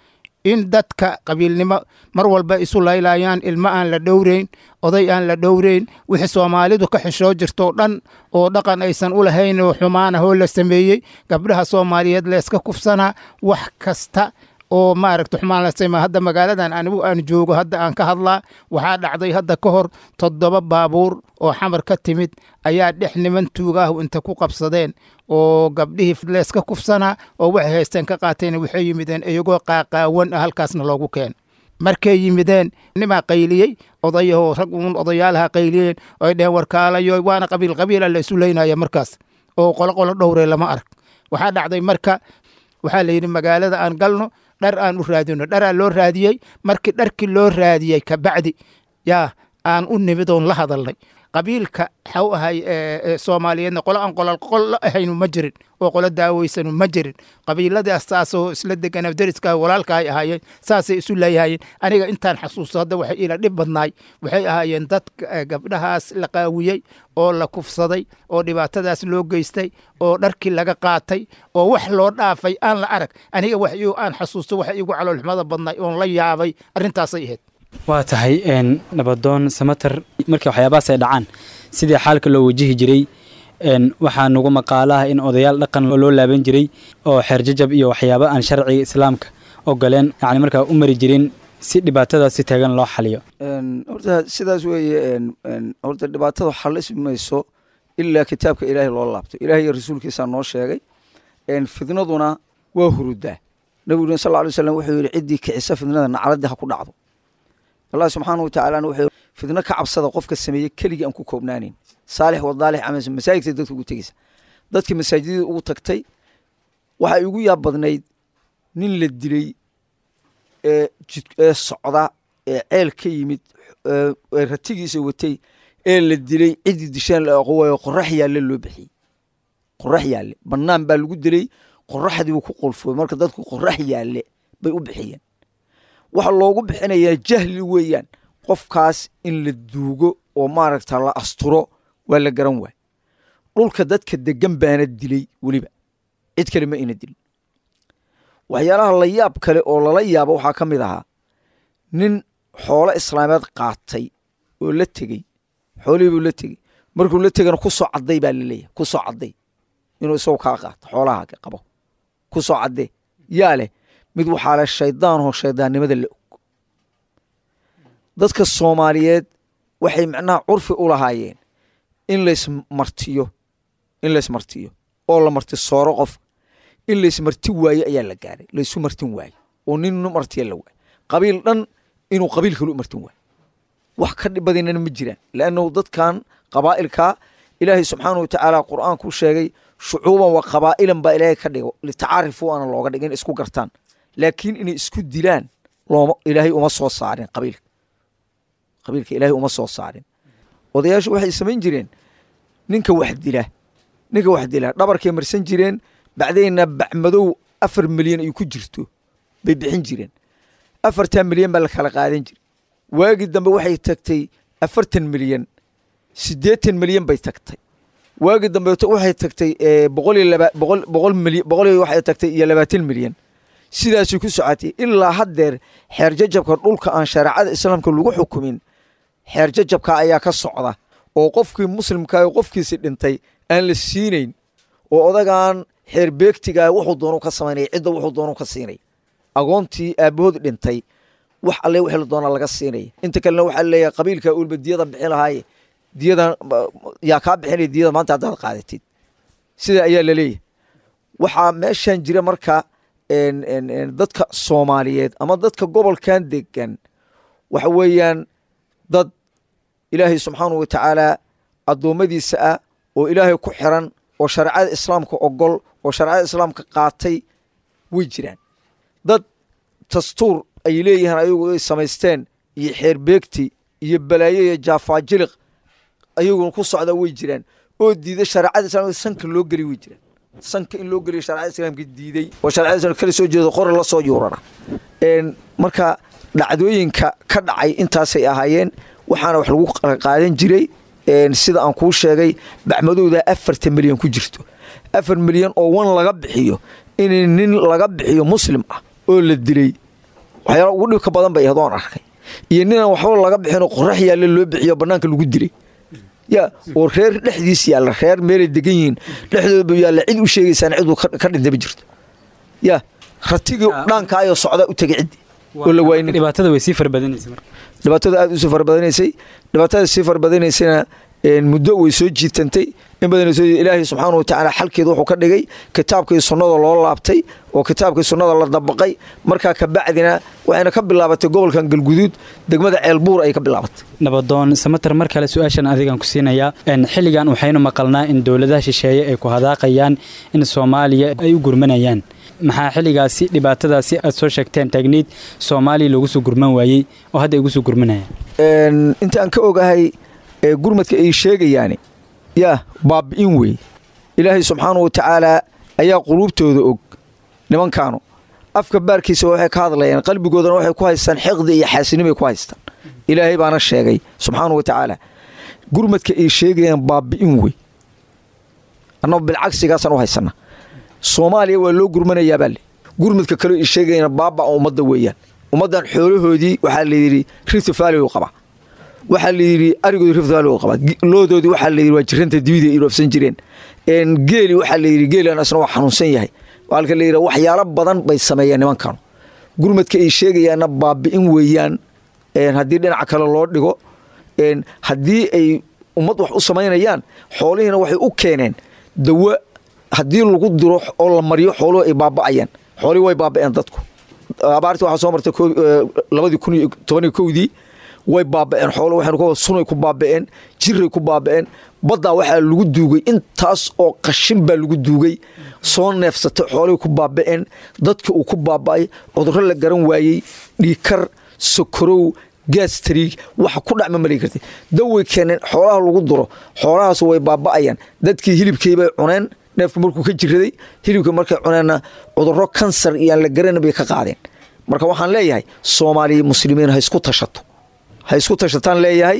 in dadka qabiilnimo mar walba isu laylayaan ilmo aan la dhowreyn oday aan la dhowreyn wixii soomaalidu ka xishoo jirtoo dhan oo dhaqan aysan u lahayn oo xumaanahoo la sameeyey gabdhaha soomaaliyeed layska kufsanaa wax kasta oo maaragta xumaan la sameeya hadda magaaladan anigu aan joogo hadda aan ka hadlaa waxaa dhacday hadda ka hor toddoba baabuur oo xamar ka timid ayaa dhex niman tuugaahu inta ku qabsadeen oo gabdhihii leeska kufsanaa oo waxay haysteen ka qaateen waxay yimideen iyagoo qaaqaawan ah halkaasna loogu keen markay yimideen nimaa qayliyey odayahoo rag uun odayaalaha qayliyeen oy dheheen warkaalayo waana qabiil qabiila la isu leynaya markaas oo qolo qolo dhowre lama arag waxaa dhacday marka waxaa la yidhi magaalada aan galno dhar aan u raadino dharaa loo raadiyey markii dharkii loo raadiyey kabacdi yaa aan u nimid oon la hadalnay qabiilka xaw ahay soomaaliyeedna qolo aan qololqolo ahaynu ma jirin oo qolo daaweysanu ma jirin qabiiladaas saasoo isla degana deriska walaalka ay ahaayeen saasay isu leeyahayeen aniga intaan xasuusto hadda waxay ila dhib badnaay waxay ahaayeen dad gabdhahaas la qaawiyey oo la kufsaday oo dhibaatadaas loo geystay oo dharkii laga qaatay oo wax loo dhaafay aan la arag aniga wax aan xasuusto waxa igu caloolxumada badnaay oon la yaabay arrintaasay ahayd waa tahay nabadoon samater markii waxyaabahaas ay dhacaan sidii xaalka loo wajihi jiray waxaa nagu maqaalaha in odayaal dhaqan loo laaban jiray oo xeerjajab iyo waxyaaba aan sharciga islaamka ogoleen yani markaa u mari jirin si dhibaatadaas si taagan loo xaliyo horta sidaas weeye horta dhibaatada xalismi mayso ilaa kitaabka ilaahay loo laabto ilahay iyo rasuulkiisaa noo sheegay fidnaduna waa hurudaa nabiguna sal ly slam wuxuu yidhi ciddii kicisa fidnada nacladii ha ku dhacdo allah subxaana wa tacaalana wuxuu fidno ka cabsada qofka sameeye keligii aan ku koobnaanayn saalix wadaalix camalsan masaajidka dadka ugu tegeysa dadkii masaajidada ugu tagtay waxay ugu yaab badnayd nin la dilay ee ee socda ee ceel ka yimid ee ratigiisa watay ee la dilay ciddii dishaan la aqowayo qorax yaalle loo bixiyey qorax yaalle bannaan baa lagu dilay qoraxdii buu ku qulfooy marka dadku qorax yaalle bay u bixiyeen waxa loogu bixinayaa jahli weeyaan qofkaas in la duugo oo maaragta la asturo waa la garan waay dhulka dadka degan baana dilay weliba cid kale ma ina dilin waxyaalaha la yaab kale oo lala yaabo waxaa ka mid ahaa nin xoolo islaameed qaatay oo la tegey xoolihii buu la tegey markuu la tegana ku soo cadday baa laleeyahay ku soo cadday inuu isagu kaa qaato xoolaha qabo ku soo caddee yaa leh mid waxaa leh shaydaanoo shaydaannimada la og dadka soomaaliyeed waxay macnaha curfi u lahaayeen in laysmartiyo in laysmartiyo oo la marti sooro qof in laysmarti waaye ayaa la gaaray laysu martin waaye oo nin nu martiya la waaye qabiil dhan inuu qabiil kalu martin waayo wax ka dhibadinana ma jiraan leannahu dadkan qabaa'ilka ilaahay subxaana wa tacaala qur'aankuu sheegay shucuuban wa qabaa'ilan baa ilaahay ka dhigo litacaarifuu aana looga dhigin isku gartaan laakiin inay isku dilaan looma ilaahay uma soo saarin qabiilka qabiilka ilaahay uma soo saarin odayaashu waxay samayn jireen ninka wax dila ninka wax dila dhabarkay marsan jireen bacdayna bacmadow afar milyan ay ku jirto bay bixin jireen afartan milyan baa la kala qaadan jira waagii dambe waxay tagtay afartan milyan siddeetan milyan bay tagtay waagii dambe waxay tagtay boqol iyo laba boqol boqol milyan boqol iyo waxay tagtay iyo labaatan milyan sidaasay ku socotay ilaa haddeer xeer jajabka dhulka aan shareecada islaamka lagu xukumin xeer jajabka ayaa ka socda oo qofkii muslimkaa qofkiisi dhintay aan la siinayn oo odagaan xeer beegtigaa wuxuu doonu ka samaynaya cidda wuxuu doonu ka siinaya agoontii aabahood dhintay wax alle wixii la doonaa laga siinaya inta kalena waxaa leeyahay qabiilka ulba diyada bixin lahaaye diyadan yaa kaa bixinaya diyada maanta haddaad qaadatid sida ayaa laleeyahay waxaa meeshan jira marka dadka soomaaliyeed ama dadka gobolkan degan waxa weeyaan dad ilaahay subxaanau wa tacaala addoommadiisa ah oo ilaahay ku xiran oo shareecada islaamka ogol oo shareecada islaamka qaatay way jiraan dad dastuur ay leeyihiin ayagu ay samaysteen iyo xeerbeegti iyo balaayo iyo jaafaajiliq ayaguna ku socda way jiraan oo diida shareecada islamka sanka loo geli way jiraan sanka in loo geliyo shareecada islaamka diiday oo shareecada islamka kala soo jeedo qori la soo yuurara marka dhacdooyinka ka dhacay intaasay ahaayeen waxaana wax lagu qaadan jiray sida aan kuu sheegay bacmadowda afartan milyan ku jirto afar milyan oo wan laga bixiyo in nin laga bixiyo muslim ah oo la dilay waxyaala ugu dhibka badan bay ahayd oon arkay iyo ninaan waxba laga bixinoo qorax yaalla loo bixiyo bannaanka lagu dilay ya oo reer dhexdiis yaalla reer meelay degan yihiin dhexdooda yaalla cid u sheegaysaan ciduu ka dhintay ma jirto ya ratigii dhaankaayoo socdaa u tegay ciddi oo la waaynin dhibaatada way sii farbadinaysa marka dhibaatada aad usii farbadinaysay dhibaatada sii farbadinaysana muddo way soo jiitantay in badan ilaahay subxaana watacaala xalkeeda wuxuu ka dhigay kitaabkii sunnada loo laabtay oo kitaabkii sunnada la dabaqay markaa kabacdina waxayna ka bilaabatay gobolkan galguduud degmada ceelbuur ay ka bilaabatay nabadoon samater mar kale su-aashan adigan ku siinayaa xilligan waxaynu maqalnaa in dowladaha shisheeye ay ku hadaaqayaan in soomaaliya ay u gurmanayaan maxaa xilligaasi dhibaatadaasi aad soo sheegteen taagniid soomaaliya loogu soo gurman waayey oo hadda ay ugu soo gurmanayaan intaan ka ogahay gurmadka ay sheegayaani yaa baabi'in wey ilaahay subxaana wa tacaalaa ayaa quluubtooda og nimankaanu afka baarkiisa waxay ka hadlayaan qalbigoodana waxay ku haystaan xiqdi iyo xaasinimay ku haystaan ilaahay baana sheegay subxaana wa tacaala gurmadka ay sheegayaan baabi'in wey annaba bilcagsigaasaan u haysana soomaaliya waa loo gurmanayaabaa le gurmadka kaleo ay sheegayana baabaa ummadda weeyaan ummaddan xoolahoodii waxaa layidhi rifti faali u qabaa waxaa layidhi arigoodi rifti faali u qabaa loodoodii waxaa layidhi waa jiranta dibida ay roofsan jireen geeli waxaa layidhi geelan asna waa xanuunsan yahay waalka layidhi waxyaalo badan bay sameeyeen nimankanu gurmadka ay sheegayaanna baabi'in weeyaan haddii dhinaca kale loo dhigo haddii ay ummad wax u samaynayaan xoolihiina waxay u keeneen dawa haddii lagu diro oo la mariyo xooluhu ay baaba'ayaan xoolihii way baaba'een dadku abaartii waxaa soo martay labadii kun iyo tobaniyo kowdii way baaba'een xoolo waxaynu sunay ku baaba'een jiray ku baaba'een baddaa waxaa lagu duugay intaas oo qashin baa lagu duugay soo neefsatay xoolihii ku baaba'een dadka uu ku baaba'ay cudurro la garan waayey dhiikar sokorow gaastariig waxa ku dhacma mali kartay daway keeneen xoolaha lagu duro xoolahaas way baaba'ayaan dadkii hilibkiibay cuneen neefku markuu ka jiraday hilibka markay cuneenna cudurro kansar iyo aan la garanin bay ka qaadeen marka waxaan leeyahay soomaaliya muslimiin ha isku tashato ha isku tashataan leeyahay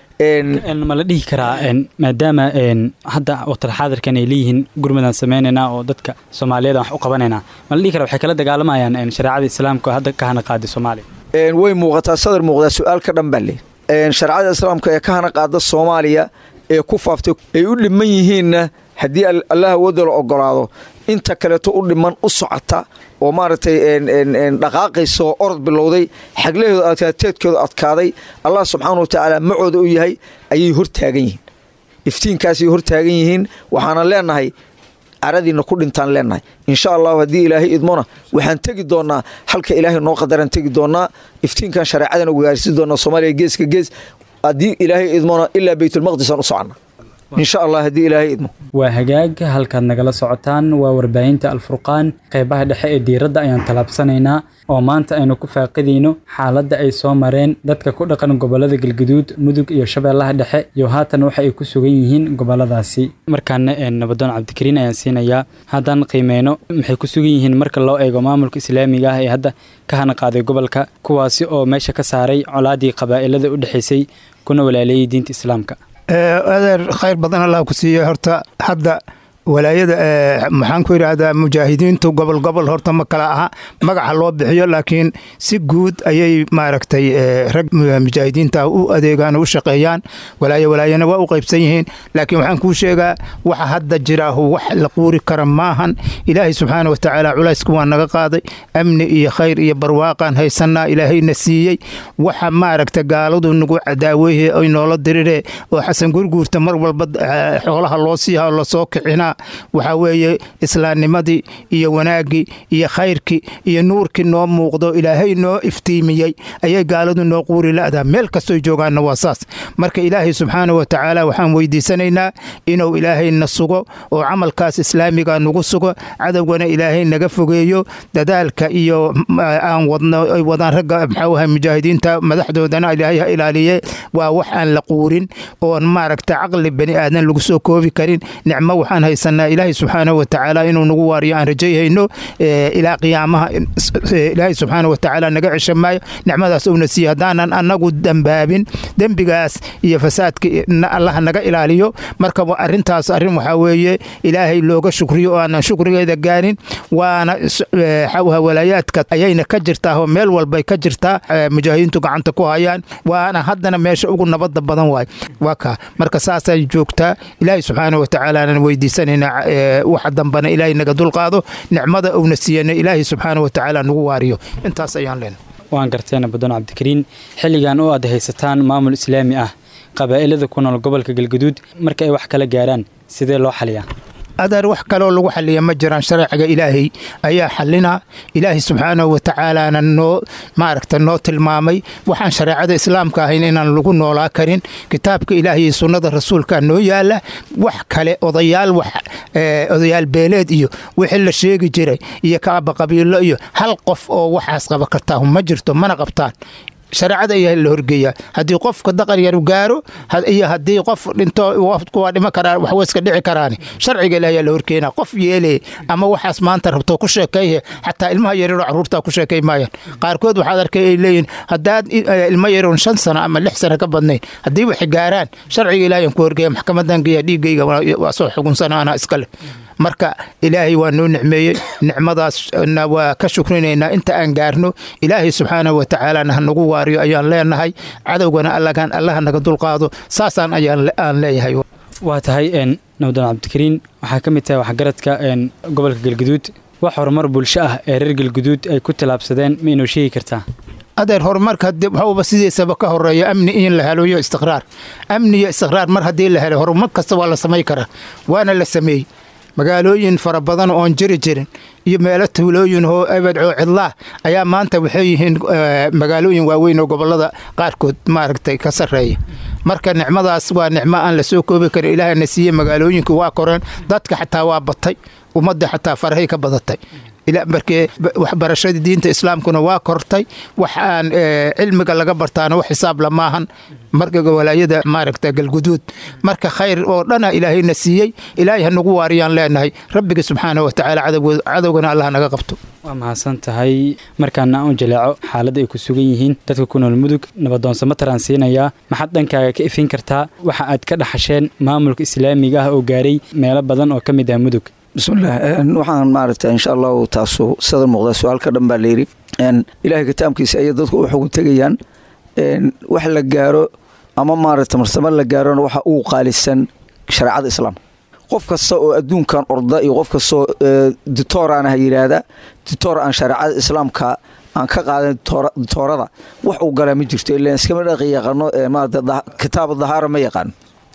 ma la dhihi karaa maadaama hadda waqtil xaadirkan ay leeyihiin gurmadaan sameynaynaa oo dadka soomaaliyeed wax u qabanaynaa ma la dhihi karaa waxay kala dagaalamayaan shareecada islaamka oo hadda ka hana qaaday soomaaliya way muuqataa sadar muuqdaa su-aal ka dhan baa le shareecada islaamka ee ka hana qaada soomaaliya ee ku faaftay ay u dhiman yihiinna haddii allah awoodda la ogolaado inta kaleeto u dhiman u socota oo maaragtay dhaqaaqaysa oo orod bilowday xaglaheedu adkaateedkooda adkaaday allah subxaana wa tacaala macooda u yahay ayay hortaagan yihiin iftiinkaasay hortaagan yihiin waxaana leenahay caradiina ku dhintaan leenahay insha allahu haddii ilaahay idmona waxaan tegi doonaa halka ilaahay noo qadaraan tegi doonaa iftiinkan shareecadan ugaarsi doonaa soomaaliya geeska gees haddii ilaahay idmona ilaa baytulmaqdisaan u socona insha allah haddii ilaahay idmo waa hagaag halkaad nagala socotaan waa warbaahinta alfurqaan qaybaha dhexe ee diiradda ayaan tallaabsanaynaa oo maanta aynu ku faaqidayno xaaladda ay soo mareen dadka ku dhaqan gobollada galguduud mudug iyo shabeellaha dhexe iyo haatan waxa ay ku sugan yihiin gobolladaasi markaana nabadoon cabdikariin ayaan siinayaa haddaan qiimeyno maxay ku sugan yihiin marka loo eego maamulka islaamiga ah ee hadda ka hana qaaday gobolka kuwaasi oo meesha ka saaray colaadii qabaa'ilada u dhexaysay kuna walaaleeyay diinta islaamka adeer khayr badan allah ku siiye horta hadda walaayada maxaan ku yidhaahdaa mujaahidiintu gobol gobol horta ma kala aha magaca loo bixiyo laakiin si guud ayay maaragtay rag mujaahidiinta u adeegaan u shaqeeyaan walaayo walaayana waa u qaybsan yihiin laakiin waxaan kuu sheegaa waxa hadda jiraahu wax la quuri kara maahan ilaahay subxaana wa tacaala culaysku waa naga qaaday amni iyo khayr iyo barwaaqaan haysanaa ilaahayna siiyey waxa maaragta gaaladu nagu cadaaweeye ay noola diriree oo xasan gurguurta mar walba xoolaha loo siiha lasoo kicinaa waxaa weeye islaamnimadii iyo wanaaggii iyo khayrkii iyo nuurkii noo muuqdo ilaahay noo iftiimiyey ayay gaaladu noo quuri la'daa meel kastoy joogaanna waa saas marka ilaahay subxaana wa tacaala waxaan weydiisanaynaa inuu ilaahayna sugo oo camalkaas islaamiga nagu sugo cadowgana ilaahay naga fogeeyo dadaalka iyo aan wadno ay wadaan ragga maxauaha mujaahidiinta madaxdoodana ilaahay ha ilaaliye waa wax aan la quurin oon maaragta caqli bani aadan lagu soo koobi karin nicmo waxaan haysa haysanaa ilaahay subxaanahu watacaala inuu nagu waariyo aan rajayhayno ilaa qiyaamaha ilaahay subxaanahu watacaala naga cesha maayo nicmadaas uuna siiye haddaanan annagu dambaabin dembigaas iyo fasaadka allaha naga ilaaliyo marka arrintaas arrin waxaa weeye ilaahay looga shukriyo oo aanan shukrigeeda gaarin waana xawha walaayaadka ayayna ka jirtaa oo meel walbay ka jirtaa mujaahidiintu gacanta ku hayaan waana haddana meesha ugu nabada badan waay waa kaa marka saasay joogtaa ilaahay subxaana watacaalaanan weydiisanayna waxa dambana ilaahay naga dulqaado nicmada uuna siiyana ilaahay subxaana watacaala nagu waariyo intaas ayaan leenahay waan garteena badan cabdikariin xilligan oo aad haysataan maamul islaami ah qabaa'ilada ku nool gobolka galgaduud marka ay wax kala gaaraan sidee loo xaliyaa adeer wax kaleoo lagu xaliya ma jiraan sharciga ilaahay ayaa xalina ilaahay subxaanahu watacaalaana noo maaragta noo tilmaamay waxaan shareecada islaamka ahayn inaan lagu noolaa karin kitaabka ilaahay iyo sunnada rasuulka noo yaala wax kale odayaal wax odayaal beeleed iyo wixii la sheegi jiray iyo kaaba qabiilo iyo hal qof oo waxaas qaba kartaa ma jirto mana qabtaan shareecada ayaa la horgeeyaa haddii qofka daqan yar gaaro iyo haddii qof dhinto waa dhima karaa wax weyska dhici karaani sharciga ilaah ayaa la horkeenaa qof yeele ama waxaas maanta rabto ku sheekayhe xataa ilmaha yaryaroo caruurtaa ku sheekay maayaan qaarkood waxaad arkay ay leeyihin haddaad ilmo yaroon shan sano ama lix sano ka badnayn haddii waxay gaaraan sharciga ilaah ayaan ku horgeeya maxkamadan geeya dhiiggayga waa soo xugunsana anaa iskale marka ilaahay waa noo nicmeeyey nicmadaasna waa ka shukrinaynaa inta aan gaarno ilaahay subxaanahu watacaalana ha nagu waariyo ayaan leenahay cadowgana allaha naga dulqaado saasaan aan leeyahay waa tahay nabdan cabdikariin waxaa ka mid tahay waxgaradka gobolka galguduud wax horumar bulsho ah ee reer galguduud ay ku tallaabsadeen ma inoo sheegi kartaa adeer horumarka waxuuba sidiisaba ka horeeya amni in la helo iyo istiqraar amni iyo istiqraar mar haddii la helo horumar kasta waa la samay karaa waana la sameeyey magaalooyin fara badan oon jiri jirin iyo meelo tuulooyin oo ebedcoo cidlaah ayaa maanta waxay yihiin magaalooyin waaweyn oo gobolada qaarkood maaragtay ka sarreeya marka nicmadaas waa nicmo aan la soo koobi karin ilaahna siiye magaalooyinka waa koreen dadka xataa waa batay ummadda xataa farahay ka badatay markee waxbarashadii diinta islaamkuna waa kortay wax aan cilmiga laga bartaana wax xisaab lamaahan marka walaayada maaragta galguduud marka khayr oo dhana ilaahayna siiyey ilaahay ha nagu waariyaan leenahay rabbiga subxaana watacaala cadowgana allah naga qabto waa mahadsan tahay markaana aan u jaleeco xaaladda ay ku sugan yihiin dadka ku nool mudug nabadoonsamo taransiinayaa maxaad dhankaaga ka ifin kartaa waxa aad ka dhaxasheen maamulka islaamiga ah oo gaaray meelo badan oo ka mid ah mudug bismillaah waxaan maaragta insha allahu taasu sadar muuqda su-aalka dhan baa layidhi ilaahay kitaabkiisa ayay dadku u xugun tegayaan wax la gaaro ama maaragta marsamo la gaarona waxa uu qaalisan shareecada islaamka qof kasta oo adduunkan orda iyo qof kastaoo ditooraan ha yidhaahda ditoor aan shareecada islaamka aan ka qaadan ditoorada wax uu galaa ma jirto ilan iskama dhaqi yaqaano maarata kitaab dahaara ma yaqaan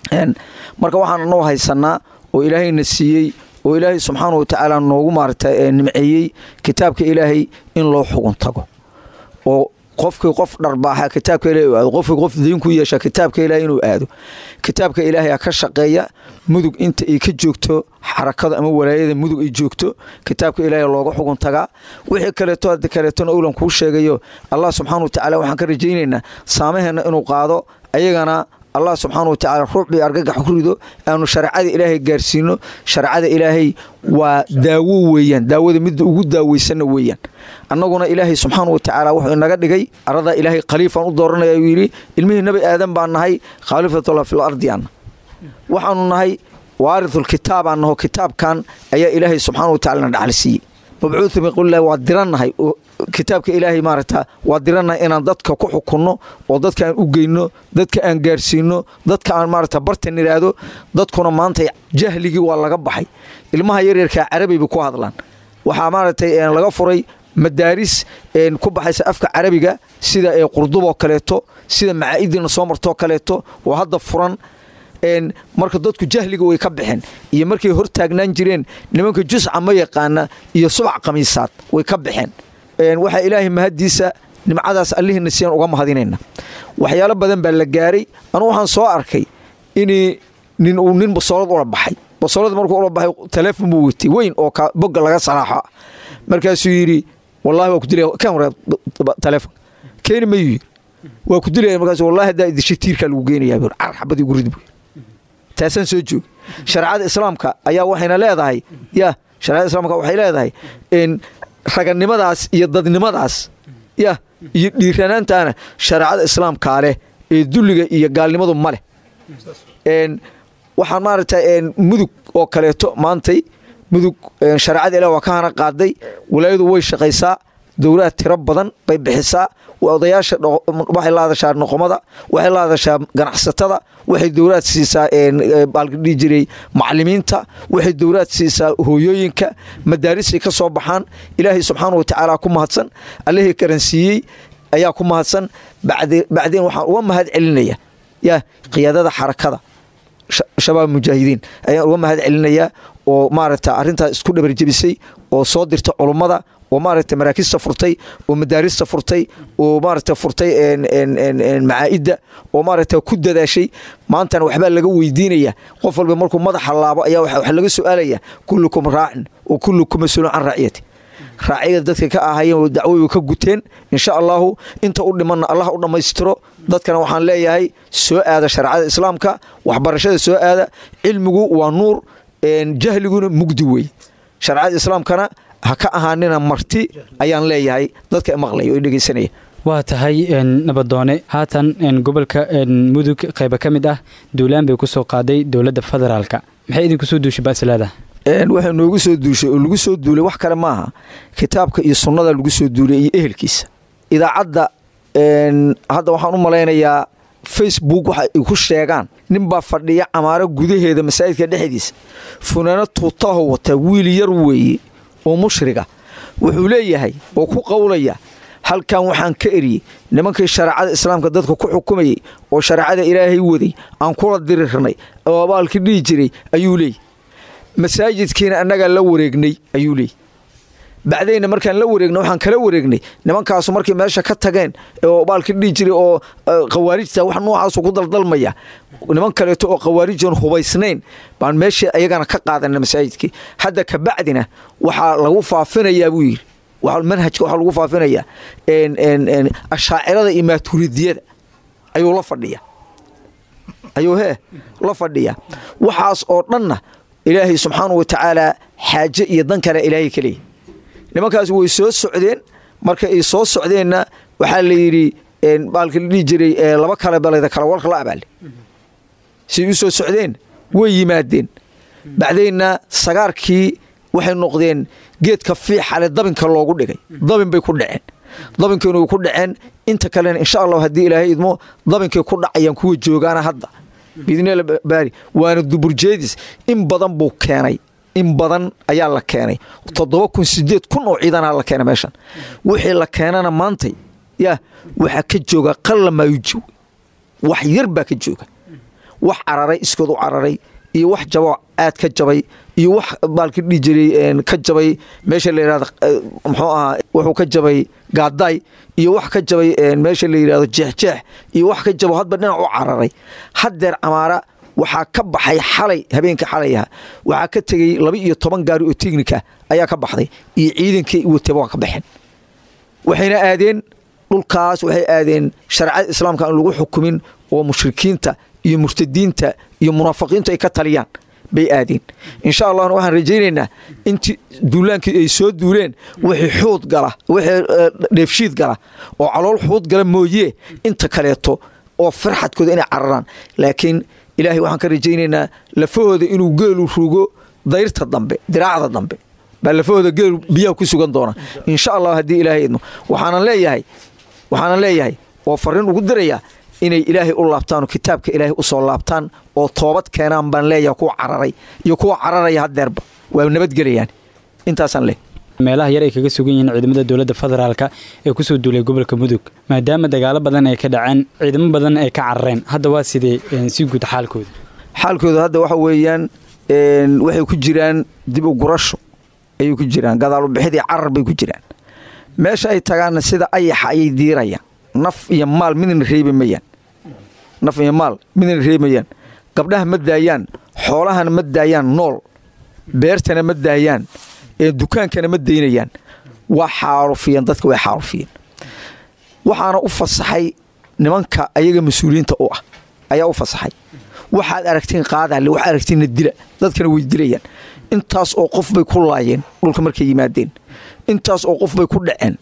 marka waxaan anoo haysanaa oo ilaahayna siiyey oo ilaahay subxaana wa tacaala noogu maarata nimceeyey kitaabka ilaahay in loo xugun tago oo qofkii qof dharbaaxa kitaabka ilahay u aado qofkii qof diin ku yeesha kitaabka ilahay inuu aado kitaabka ilaahay ka shaqeeya mudug inta ay ka joogto xarakada ama walaayada mudug ay joogto kitaabka ilaahay looga xugun tagaa wixii kaleeto hadda kaleetona owlan kuu sheegayo allah subxaana wa tacaala waxaan ka rajaynaynaa saamaheenna inuu qaado ayagana allah subxaana wa tacaala ruucbii argagax ku rido aanu shareecada ilaahay gaarsiino shareecada ilaahay waa daawo weeyaan daawada midda ugu daaweysanna weeyaan annaguna ilaahay subxaana wa tacaala wuxuu inaga dhigay aradaa ilaahay khaliifaan u dooranaya uu yidhi ilmihii nebi aadan baan nahay khaliifatullah fil ardi anna waxaanu nahay waarithul kitaabaan naho kitaabkan ayaa ilaahay subxaana wa tacala na dhaxal siiyey mabcuudu min qowlillahi waa dirannahay kitaabka ilaahay maaragta waa dirannahay inaan dadka ku xukunno oo dadka aan u geyno dadka aan gaarsiino dadka aan maaragta bartan idhaahdo dadkuna maanta jahligii waa laga baxay ilmaha yaryarkaa carabiba ku hadlaan waxaa maaragtay laga furay madaaris ku baxaysa afka carabiga sida qurduboo kaleeto sida macaa'iddiina soo martoo kaleeto oo hadda furan marka dadku jahliga way ka baxeen iyo markay hor taagnaan jireen nimanka jusca ma yaqaana iyo subac khamiisaad way ka baxeen waxaa ilaahay mahaddiisa nimcadaas allihiina siyaan uga mahadinayna waxyaalo badan baa la gaaray anu waxaan soo arkay in nin uu nin basoolad ula baxay basoolad markuu ula baxay taleefon buu wetay weyn oo bogga laga salaaxo markaasuu yidhi wallahi waa ku dilaya kan wareeb taleefon keeni mayuu yidhi waa ku dilaya markaas wallahi haddaa idishay tiirkaa lagu geenayaa buu car xabadii gurid buu taasaan soo joogi shareecada islaamka ayaa waxayna leedahay ya shareecada islaamka waxay leedahay raganimadaas iyo dadnimadaas ya iyo dhiiranaantaana shareecada islaamkaa leh ee dulliga iyo gaalnimadu ma leh waxaan maaragtay mudug oo kaleeto maantay mudug shareecada ilah waa ka hana qaaday walaayadu way shaqaysaa dowlaha tiro badan bay bixisaa odayaasha waxay la hadashaa noqomada waxay la hadashaa ganacsatada waxay dowlaad siisaa baalkadhihi jiray macalimiinta waxay dowlaad siisaa hooyooyinka madaarisay ka soo baxaan ilaahay subxaana wa tacaala ku mahadsan allihii karansiiyey ayaa ku mahadsan bacdeen waxaan uga mahad celinaya ya qiyaadada xarakada shabaab mujaahidiin ayaan uga mahad celinayaa oo maaragta arrintaas isku dhabarjebisay oo soo dirta culummada oo maaragta maraakista furtay oo madaarista furtay oo maaragta furtay macaa'idda oo maaragta ku dadaashay maantana waxbaa laga weydiinaya qof walba markuu madaxa laabo ayaa waxa laga su-aalaya kullukum raacin oo kullukum mas-uulun can raaciyati raaciyada dadka ka ahayeen dacwoy ka guteen insha allahu inta u dhimanna allah u dhammaystiro dadkana waxaan leeyahay soo aada shareecada islaamka waxbarashada soo aada cilmigu waa nuur jahliguna mugdi wey shareecada islaamkana ha ka ahaanina marti ayaan leeyahay dadka maqlaya oo dhegeysanaya waa tahay nabadoone haatan gobolka mudug qayba ka mid ah duulaan bay ku soo qaaday dowladda federaalka maxay idinku soo duushay baasilaada waxay noogu soo duushay oo lagu soo duulay wax kale maaha kitaabka iyo sunnada lagu soo duulay iyo ehelkiisa idaacadda hadda waxaan u malaynayaa facebook waxa ay ku sheegaan ninbaa fadhiya camaaro gudaheeda masaajidka dhexdiisa funaano tuutaho wata wiil yar weeye oo mushriga wuxuu leeyahay oo ku qowlaya halkan waxaan ka eriyey nimankii shareecada islaamka dadka ku xukumayay oo shareecada ilaahay waday aan kula dirirnay oo abaalkii dhihi jiray ayuu leeyahy masaajidkiina annagaa la wareegnay ayuu leeyahy bacdayna markaan la wareegna waxaan kala wareegnay nimankaasu markay meesha ka tageen oo baalka dhihi jiray oo khawaarijta wax noocaasu ku daldalmaya niman kaleeto oo khawaarijan hubaysnayn baan meeshii ayagana ka qaadana masaajidkii hadda kabacdina waxaa lagu faafinayaa buu yidhi manhajka waxaa lagu faafinayaa ashaacirada iyo maaturidiyada ayuu la fadhiya ayuu hee la fadhiya waxaas oo dhanna ilaahay subxaana wa tacaala xaaje iyo dan kale ilaahay ka leeyahy nimankaas way soo socdeen marka ay soo socdeenna waxaa la yidhi baalka la dhihi jiray laba kale baleda kala warka la abaale siay u soo socdeen way yimaadeen bacdeenna sagaarkii waxay noqdeen geedka fiixale dabinka loogu dhigay dabin bay ku dhaceen dabinkiina way ku dhaceen inta kalena insha allah haddii ilaahay idmo dabinkay ku dhacayaan kuwa joogaana hadda biidnila baari waana duburjeedis in badan buu keenay in badan ayaa la keenay toddoba kun sideed kun oo ciidanaa la keenay meeshan wixii la keenana maantay yaa waxaa ka jooga qalla maayuji wax yar baa ka jooga wax cararay iskood u cararay iyo wax jabo aad ka jabay iyo wax baalka dhihi jiray ka jabay meesha la yidhahdo muxuu ahaa wuxuu ka jabay gaadaay iyo wax ka jabay meesha la yidhahdo jeexjeex iyo wax ka jabo hadba dhinac u cararay haddeer camaara waxaa ka baxay xalay habeenka xalayaha waxaa ka tegey laba iyo toban gaari oo teknika ayaa ka baxday iyo ciidankii wataba waa ka baxeen waxayna aadeen dhulkaas waxay aadeen shareecada islaamka aan lagu xukumin oo mushrikiinta iyo murtadiinta iyo munaafiqiintu ay ka taliyaan bay aadeen insha allahna waxaan rajaynaynaa intii duulaankii ay soo duuleen wixii xuud gala wixii dheefshiid gala oo calool xuud gala mooyee inta kaleeto oo farxadkooda inay cararaan laakiin ilaahay waxaan ka rajaynaynaa lafahooda inuu geelu rugo dayrta dambe diraacda dambe baa lafahooda geelu biyaha ku sugan doona insha allah haddii ilaahay idmo waxaanan leeyahay waxaanan leeyahay oo fariin ugu dirayaa inay ilaahay u laabtaan oo kitaabka ilaahay u soo laabtaan oo toobad keenaan baan leeyahay kuwa cararay iyo kuwa cararaya haddeerba waa nabadgelayaan intaasaan leeyahay meelaha yar ay kaga sugan yihiin ciidamada dowladda federaalka ee kusoo duulay gobolka mudug maadaama dagaalo badan ay ka dhaceen ciidamo badan ay ka carareen hadda waa sidee si guud xaalkooda xaalkooda hadda waxa weeyaan waxay ku jiraan dib u gurasho ayay ku jiraan gadaalubixidii carar bay ku jiraan meesha ay tagaanna sida ayaxa ayay diirayaan naf iyo maal midna reebi mayaan naf iyo maal midna reebayaan gabdhaha ma daayaan xoolahana ma daayaan nool beertana ma daayaan dukaankana ma daynayaan waa xaarufiyeen dadka way xaarufiyeen waxaana u fasaxay nimanka ayaga mas-uuliyiinta u ah ayaa u fasaxay waxaad aragtiin qaadaale waxaad aragtiinna dila dadkana way dilayaan intaas oo qof bay ku laayeen dhulka markay yimaadeen intaas oo qof bay ku dhaceen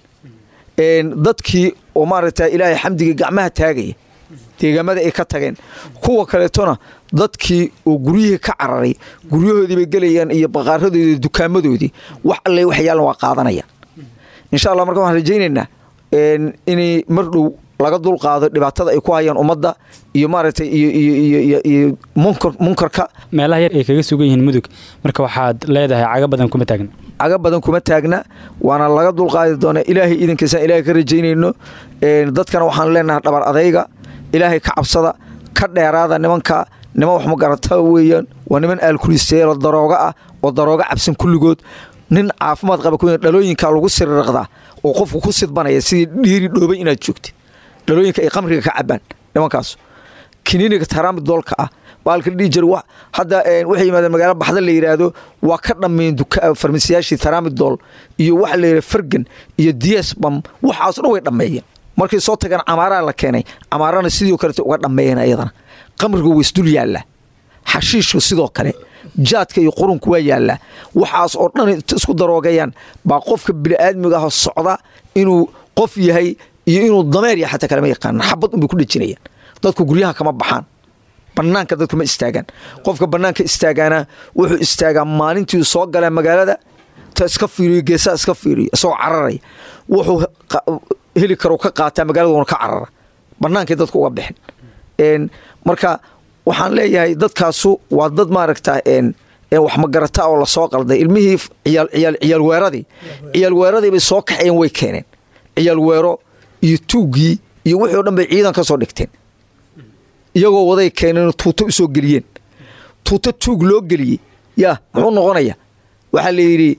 dadkii oo maaragta ilaahay xamdiga gacmaha taagaya deegaamada ay ka tageen kuwa kaleetona dadkii oo guryihii ka cararay guryahoodii bay gelayaan iyo baqaaradoodii dukaamadoodii wax alle wax yaalan waa qaadanayaan insha allah marka waxaan rajaynaynaa inay mar dhow laga dulqaado dhibaatada ay ku hayaan ummadda iyo maaragtay iyo munkarka meelaha yar ay kaga sugan yihiin mudug marka waxaad leedahay caga badan kuma taagna caga badan kuma taagna waana laga dulqaadi doonaa ilaahay iidankiisaan ilaahay ka rajaynayno dadkana waxaan leenahay dhabar adayga ilaahay ka cabsada ka dheeraada nimanka niman wax magarata weeyaan waa niman aalkulisteelo darooga ah oo darooga cabsan kulligood nin caafimaad qaba ku dhalooyinka lagu siriraqdaa oo qofku ku sidbanaya sidii dhiiri dhoobay inaad joogtid dhalooyinka ay qamriga ka cabaan nimankaas kiniiniga taraamidoolka ah baalka dhihi jir hadda waxay yimaadeen magaalo baxda la yidhaahdo waa ka dhammeyn farmasiyaashii taraamidool iyo waxa la yidhah fargan iyo diasbam waxaaso dhan way dhammeeyeen markay soo tageen camaaraa la keenay camaarana sidoo kalete uga dhammeeyeen ayadana qamriga waysdul yaallaa xashiishku sidoo kale jaadka iyo qurunku waa yaallaa waxaas oo dhan isku daroogayaan baa qofka bini'aadmiga ah socda inuu qof yahay iyo inuu dameer yahay xataa kalema yaqaana xabad unbay ku dhejinayaan dadku guryaha kama baxaan bannaanka dadku ma istaagaan qofka bannaanka istaagaana wuxuu istaagaa maalintii soo galaa magaalada ta iska fiiriyo geesaa iska fiiriyo isagoo cararaya wuxuu heli karo ka qaataa magaaladuna ka carara bannaankay dadku uga bixin marka waxaan leeyahay dadkaasu waa dad maaragta wax magarata oo lasoo qalday ilmihii ciyaal weeradii ciyaal weeradii bay soo kaxeen way keeneen ciyaal weero iyo tuuggii iyo wixii o dhan bay ciidan ka soo dhigteen iyagoo waday keeneen tuuto u soo geliyeen tuuto tuug loo geliyey yaa muxuu noqonaya waxaa la yidhi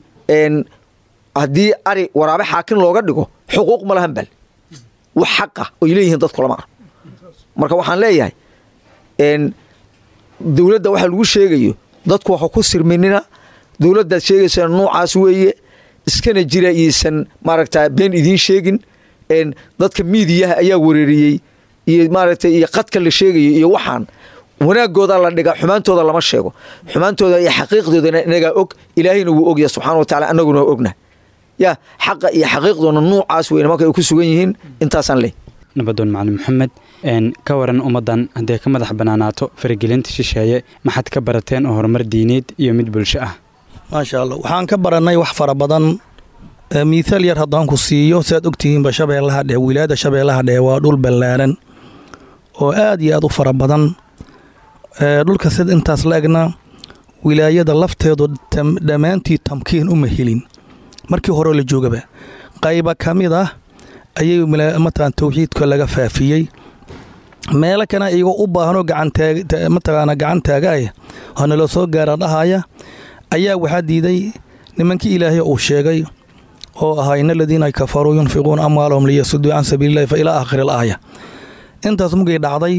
haddii ari waraabe xaakin looga dhigo xuquuq ma lahan bal wax xaqa oy leeyihiin dadku lama arko marka waxaan leeyahay dowladda waxa lagu sheegayo dadku waxa ku sirminina dowladdaad sheegaysaa nuucaas weeye iskana jira iyaysan maaragta been idiin sheegin dadka miidiyaha ayaa wereeriyey iyo maaragtay iyo qadka la sheegayo iyo waxaan wanaagooda la dhiga xumaantooda lama sheego xumaantooda iyo xaqiiqdoodana inagaa og ilaahayna wuu ogya subxana wa tacala annaguna ogna ya xaqa iyo xaqiiqdoona nuucaas wey nimanka ay ku sugan yihiin intaasaan leh nabadoon macalin maxamed ka waran ummaddan hadday ka madax bannaanaato faragelinta shisheeye maxaad ka barateen oo horumar diineed iyo mid bulsho ah maasha allah waxaan ka barannay wax fara badan miithaal yar haddaan ku siiyo siaad ogtihiinba shabeellaha dhehe wilaayada shabeellaha dhehe waa dhul ballaaran oo aad iyo aad u fara badan dhulka sida intaas la egna wilaayada lafteedu dhammaantii tamkiin uma helin markii hore la joogaba qayba ka mid ah ayay matalan towxiidka laga faafiyey meelo kana iyagoo u baahanoo gacanmataqaana gacan taagaaya oo nala soo gaara dhahaya ayaa waxaa diiday nimankii ilaahay uu sheegay oo ahaa in aladiina kafaruu yunfiquuna amwaalahum liyasuduu can sabiililahi fa ilaa aakhiri al aaya intaas mugay dhacday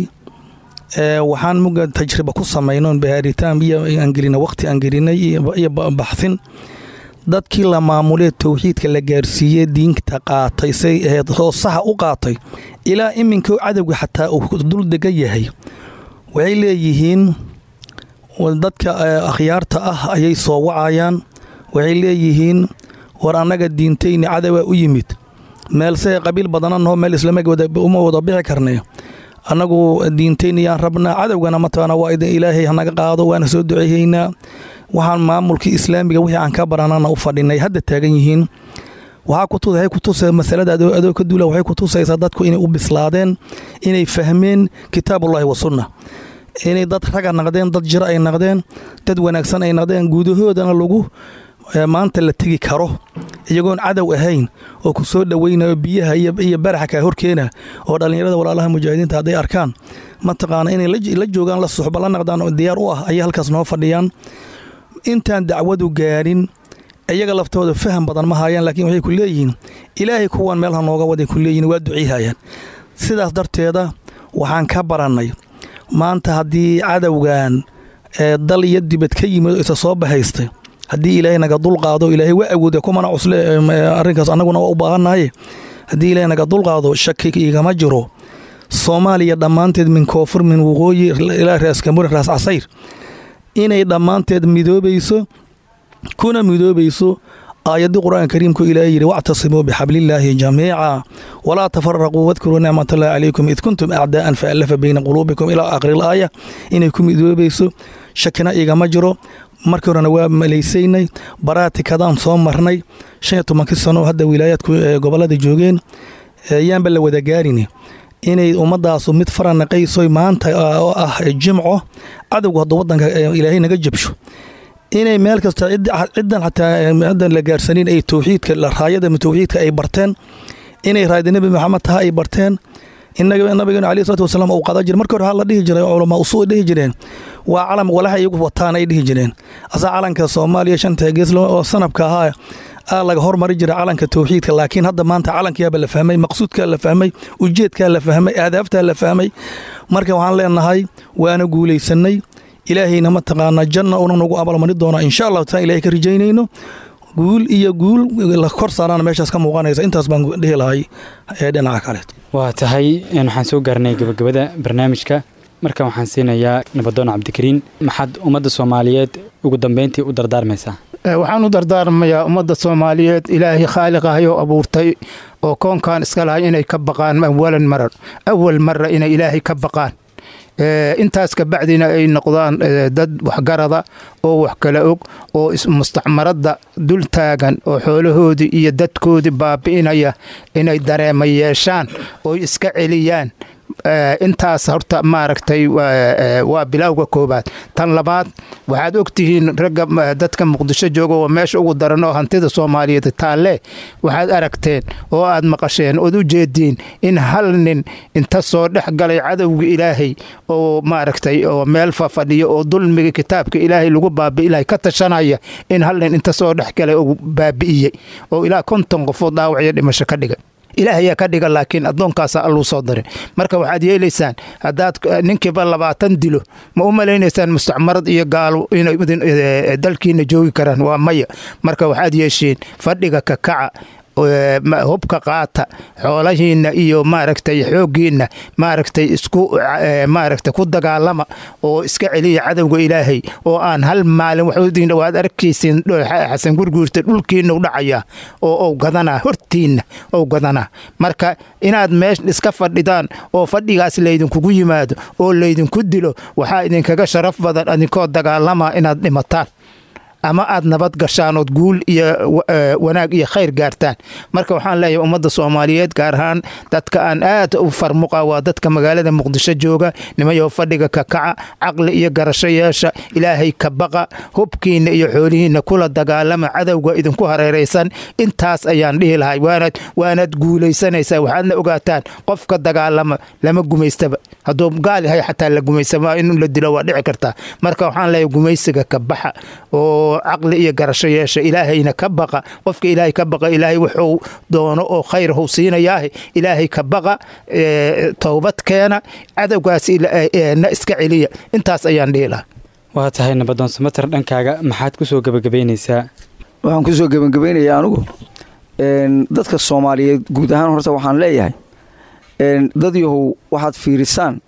waxaan muga tajriba ku samayno bahaaritaan iyo aan gelina waqti aan gelinay iyo baxsin dadkii la maamulee towxiidka la gaarsiiyey diinta qaatay say ahayd oo saxa u qaatay ilaa iminka cadowga xataa uu dul degan yahay waxay leeyihiin dadka akhyaarta ah ayay soo wacayaan waxay leeyihiin war annaga diintayni cadowaa u yimid meelse qabiil badananoo meel islama uma wada bixi karnay annagu diintaynayaan rabnaa cadowgana mataqaana waa idin ilaahay hanaga qaado waana soo duceeyeynaa waxaan maamulkii islaamiga wixii aan ka baranana u fadhinay hadda taagan yihiin waxaa kutusa masalada adoo ka duula waxay kutusaysaa dadku inay u bislaadeen inay fahmeen kitaabullahi wa sunna inay dad raga naqdeen dad jiro ay naqdeen dad wanaagsan ay naqdeen gudahoodana lagu maanta la tegi karo iyagoon cadow ahayn oo ku soo dhoweynayo biyaha iyo baraxa kaa horkeena oo dhallinyarada walaalaha mujaahidiinta hadday arkaan mataqaana inay la joogaan la suxba la naqdaan oo diyaar u ah ayay halkaas noo fadhiyaan intaan dacwadu gaarin iyaga laftooda faham badan ma haayaan laakiin waxay ku leeyihiin ilaahay kuwan meelha nooga waday ku leeyihin waa duceyhayaan sidaas darteeda waxaan ka barannay maanta haddii cadowgan ee dal iyo dibad ka yimid oo isa soo bahaystay haddii ilaahay naga dulqaado ilaahay waa awooda kumana cusle arrinkaas annaguna waa u baahannahay haddii ilaahay naga dulqaado shaki igama jiro soomaaliya dhammaanteed min koonfur min waqooyi ilaa raas kamuri raas casayr inay dhammaanteed midoobayso kuna midoobayso aayaddii qur-aanka kariimku ilaahay yidhi wactasimuu bixablillaahi jamiica walaa tafaraquu wadkuruu nicmatallahi calaykum id kuntum acdaa'an faallafa bayna quluubikum ilaa aakhiril aaya inay ku midoobayso shakina igama jiro markii horena waa malaysaynay baraatikadaan soo marnay shan iyo tobankii sano hadda wilaayaadku gobollada joogeen yaanba la wada gaarini inay ummadaasu mid faranaqayso maanta oo ah jimco cadowga hadda wadanka ilaahay naga jabsho inay meel kasta ciddan xataa ciddan la gaarsanin ay towxiidka raayada towxiidka ay barteen inay raayada nebi maxamed taha ay barteen inaga nabigeenu alayhi salatu wasalaam uu qadan jiray markii hore ha la dhihi jiray culamaa usuul dhihi jireen waa calam walaha iyagu wataan ay dhihi jireen asaa calanka soomaaliya shanta gees oo sanabka ahaa aa laga hormari jira calanka towxiidka laakiin hadda maanta calankiyaaba la fahmay maqsuudkaa la fahmay ujeedkaa la fahmay aadaabtaa la fahmay marka waxaan leenahay waana guulaysanay ilaahayna mataqaanaa janna una nagu abalmari doona insha allahu taala ilahay ka rajaynayno guul iyo guul la kor saarana meeshaas ka muuqanaysa intaas baan dhihi lahay ee dhinaca kaleet waa tahay waxaan soo gaarnay gabagabada barnaamijka markan waxaan siinayaa nabadoon cabdikariin maxaad ummadda soomaaliyeed ugu dambeyntii u dardaarmaysaa waxaan u dardaarmayaa ummadda soomaaliyeed ilaahay khaaliqahayoo abuurtay oo koonkan iska lahay inay ka baqaan awalan marar awal mara inay ilaahay ka baqaan intaas kabacdina ay noqdaan dad waxgarada oo wax kala og oo mustacmaradda dul taagan oo xoolahoodii iyo dadkoodii baabi'inaya inay dareema yeeshaan oo iska celiyaan intaas horta maaragtay waa bilowga koobaad tan labaad waxaad ogtihiin ragga dadka muqdisho jooga oo meesha ugu daran oo hantida soomaaliyeed taalle waxaad aragteen oo aad maqasheen ood u jeediin in hal nin inta soo dhex galay cadowga ilaahay oo maaragtay oo meel fafadhiyo oo dulmiga kitaabka ilaahay lagu baabi'ilahay ka tashanaya in hal nin inta soo dhex galay oo baabi'iyey oo ilaa konton qofood dhaawacyo dhimasho ka dhigay ilaahayaa ka dhiga laakiin addoonkaasa alluu soo darin marka waxaad yeelaysaan haddaad ninkiiba labaatan dilo ma u malaynaysaan mustacmarad iyo gaalo inay dalkiina joogi karaan waa maya marka waxaad yeesheen fadhiga kakaca hubka qaata xoolahiinna iyo maaragtay xooggiinna maaragtay isku maaragtay ku dagaalama oo iska celiya cadowga ilaahay oo aan hal maalin waxudiin waad arkaysiin xasan gurguurta dhulkiina u dhacaya oo ou gadanaa hortiinna ou gadanaa marka inaad meesha iska fadhidaan oo fadhigaas laydinkugu yimaado oo laydinku dilo waxaa idinkaga sharaf badan idinkoo dagaalama inaad dhimataan ama aad nabad gashaan ood guul iyo wanaag iyo khayr gaartaan marka waxaan leeyahay ummadda soomaaliyeed gaar ahaan dadka aan aad u farmuqa waa dadka magaalada muqdisho jooga nimayo fadhiga kakaca caqli iyo garasho yeesha ilaahay ka baqa hubkiinna iyo xoolihiinna kula dagaalama cadowga idinku hareeraysan intaas ayaan dhihi lahay waanad waanaad guulaysanaysaa waxaadna ogaataan qofka dagaalama lama gumaystaba hadduu gaal yahay xataa la gumaysama in la dilo waa dhici kartaa marka waxaan leeyahay gumaysiga ka baxa oo caqli iyo garasho yeesha ilaahayna ka baqa qofka ilaahay ka baqa ilaahay wuxuu doono oo khayr huu siinayaah ilaahay ka baqa towbad keena cadowgaas na iska celiya intaas ayaan dhihi lahaa waa tahay nabadoon samater dhankaaga maxaad ku soo gebagabaynaysaa waxaan kusoo gebagabaynayaa anugu dadka soomaaliyeed guud ahaan horta waxaan leeyahay dad yahow waxaad fiirisaan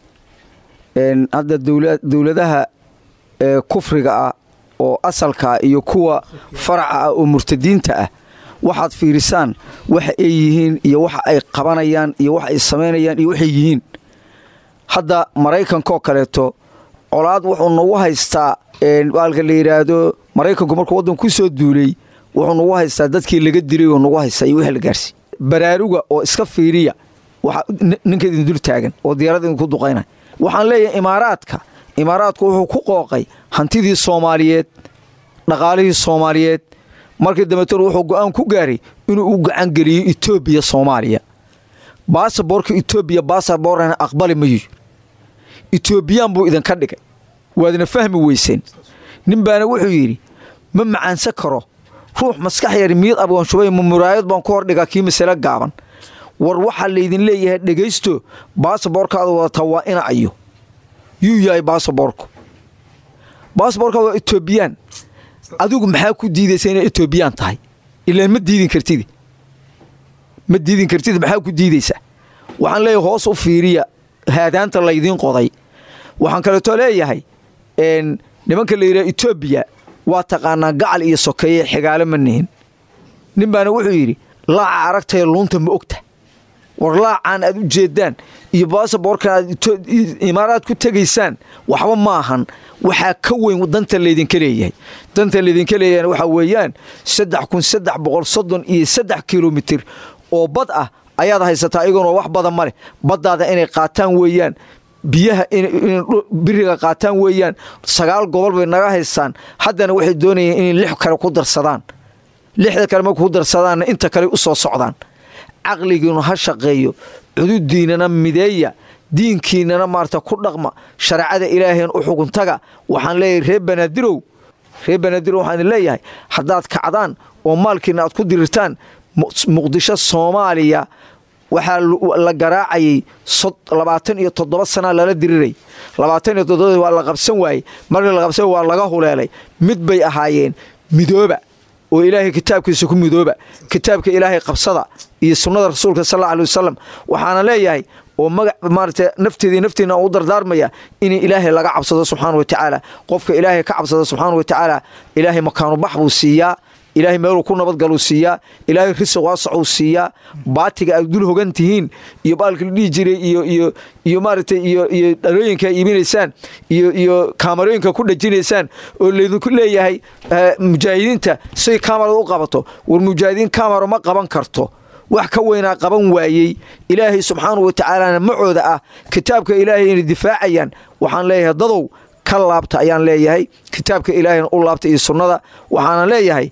hadda dowladaha kufriga ah oo asalkaa iyo kuwa faraca ah oo murtadiinta ah waxaad fiirisaan waxa ay yihiin iyo waxa ay qabanayaan iyo waxa ay samaynayaan iyo waxay yihiin hadda maraykankaoo kaleeto colaad wuxuu nagu haystaa baalka la yidhaahdo maraykanku markuu waddan ku soo duulay wuxuu nagu haystaa dadkii laga dilay oo nagu haystaa iyo wixii la gaarsiy baraaruga oo iska fiiriya waxa ninka idin dul taagan oo diyaarada idinku duqaynaya waxaan leeyahay imaaraadka imaaraadku wuxuu ku qooqay hantidii soomaaliyeed dhaqaalihii soomaaliyeed markii dambeetan wuxuu go'aan ku gaaray inuu u gacangeliyo etoobiya soomaaliya baasaboorka etoobiya baasaboorana aqbali mayo etoobiyaan buu idinka dhigay waadna fahmi weyseen nin baana wuxuu yidhi ma macaansan karo ruux maskax yar miyad abgoonshubay ma muraayad baan ku hordhigaa kii masale gaaban war waxaa laydin leeyahay dhegaysto baasaboorkaada wadataa waa ina ayo yuu yahay baasaboorku baasaboorkaada waa etoobiyaan adigu maxaa ku diidaysa inay etoobiyaan tahay ilaan ma diidin kartid ma diidin kartid maxaa ku diidaysaa waxaan leeyahay hoos u fiiriya haadaanta laydiin qoday waxaan kaleeto leeyahay nimanka la yidhaha etoobiya waa taqaanaa gacal iyo sokeeye xigaalo ma nihin nin baana wuxuu yidhi laaca aragtaya luunta ma ogta war laacaan aad u jeedaan iyo baasaboorkan aad imaaraad ku tegaysaan waxba ma ahan waxaa ka weyn danta laydinka leeyahay danta laydinka leeyahan waxaa weeyaan saddex kun saddex boqol soddon iyo saddex kilomitir oo bad ah ayaad haysataa iyagoonoo wax badan ma leh baddaada inay qaataan weeyaan biyaha biriga qaataan weeyaan sagaal gobol bay naga haystaan haddana waxay doonayeen inay lix kale ku darsadaan lixda kale marku ku darsadaanna inta kale u soo socdaan caqligiinu ha shaqeeyo cududiinana mideeya diinkiinana maarata ku dhaqma shareecada ilaaheen u xuguntaga waxaan leeyahay reer banaadirow reer banaadirow waxaan leeyahay haddaad kacdaan oo maalkiina aad ku dirirtaan muqdisho soomaaliya waxaa la garaacayay labaatan iyo toddoba sanaa lala diriray labaatan iyo toddoba waa la qabsan waayey markii la qabsan waa laga huleelay mid bay ahaayeen midooba oo ilaahay kitaabkiisa ku midooba kitaabka ilaahay qabsada iyo sunnada rasuulka sal alla alay wasalam waxaana leeyahay oo magac maarata nafteedii nafteena u dardaarmaya in ilaahay laga cabsado subxaana wa tacaala qofka ilaahay ka cabsada subxaana wa tacaala ilaahay makaanu bax buu siiyaa ilaahay meeluu ku nabadgaluu siiyaa ilaahay risiq waasacuu siiyaa baatiga aad dul hogan tihiin iyo baalka la dhihi jiray iyo iyo iyo maaragtay iyo iyo dhalooyinka iibinaysaan iyo iyo kaamarooyinka ku dhajinaysaan oo laydinku leeyahay mujaahidiinta siday kaamarada u qabato war mujaahidiin kaamaro ma qaban karto wax ka weynaa qaban waayey ilaahay subxaanau wa tacaalana macooda ah kitaabka ilaahay inay difaacayaan waxaan leeyahay dadow ka laabta ayaan leeyahay kitaabka ilaahayna u laabta iyo sunnada waxaana leeyahay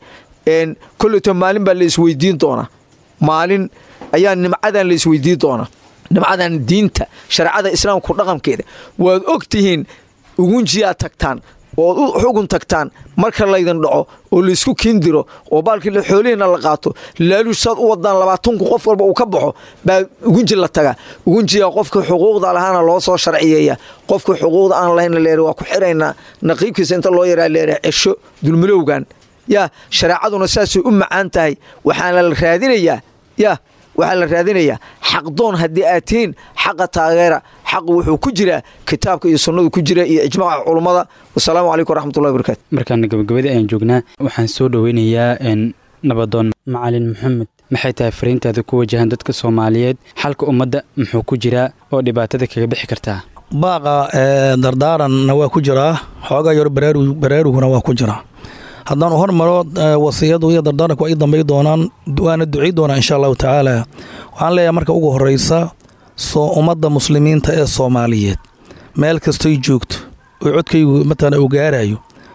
kolleto maalin baa la isweydiin doonaa maalin ayaa nimcadan la isweydiin doonaa nimcadan diinta shareecada islaamku dhaqankeeda waad og tihiin ugunjiyaad tagtaan ood u xugun tagtaan marka laydin dhaco oo laysku kiindiro oo baalkii xoolihiina la qaato laaluush saad u wadaan labaatanku qof walba uu ka baxo baa ugunji la taga ugunjiga qofka xuquuqda lahaana loo soo sharciyeeya qofka xuquuqda aan lahayna leer waa ku xiraynaa naqiibkiisa inta loo yaraa leera cesho dulmilowgan yaa shareecaduna saasay u macaan tahay waxaana la raadinayaa yaa waxaa la raadinayaa xaqdoon haddii aad tihiin xaqa taageera xaqu wuxuu ku jiraa kitaabka iyo sunnadu ku jira iyo ijmaaca culummada wasalaamu calaykum waraxmatullahi wabarakatu markaana gabagabadii ayaan joognaa waxaan soo dhoweynayaa nabadoon macalin maxamed maxay tahay fariintaada ku wajahan dadka soomaaliyeed xalka ummadda muxuu ku jiraa oo dhibaatada kaga bixi kartaa baaqa dardaaranna waa ku jiraa xoogaa yaro baraaruguna waa ku jiraa haddaan u hormaro wasiyadu iyo dardaaranku ay dambay doonaan waana ducay doonaa insha allahu tacaala waxaan leeyahay marka ugu horeysa soo ummadda muslimiinta ee soomaaliyeed meel kastoy joogto oo codkaygu matala uu gaarayo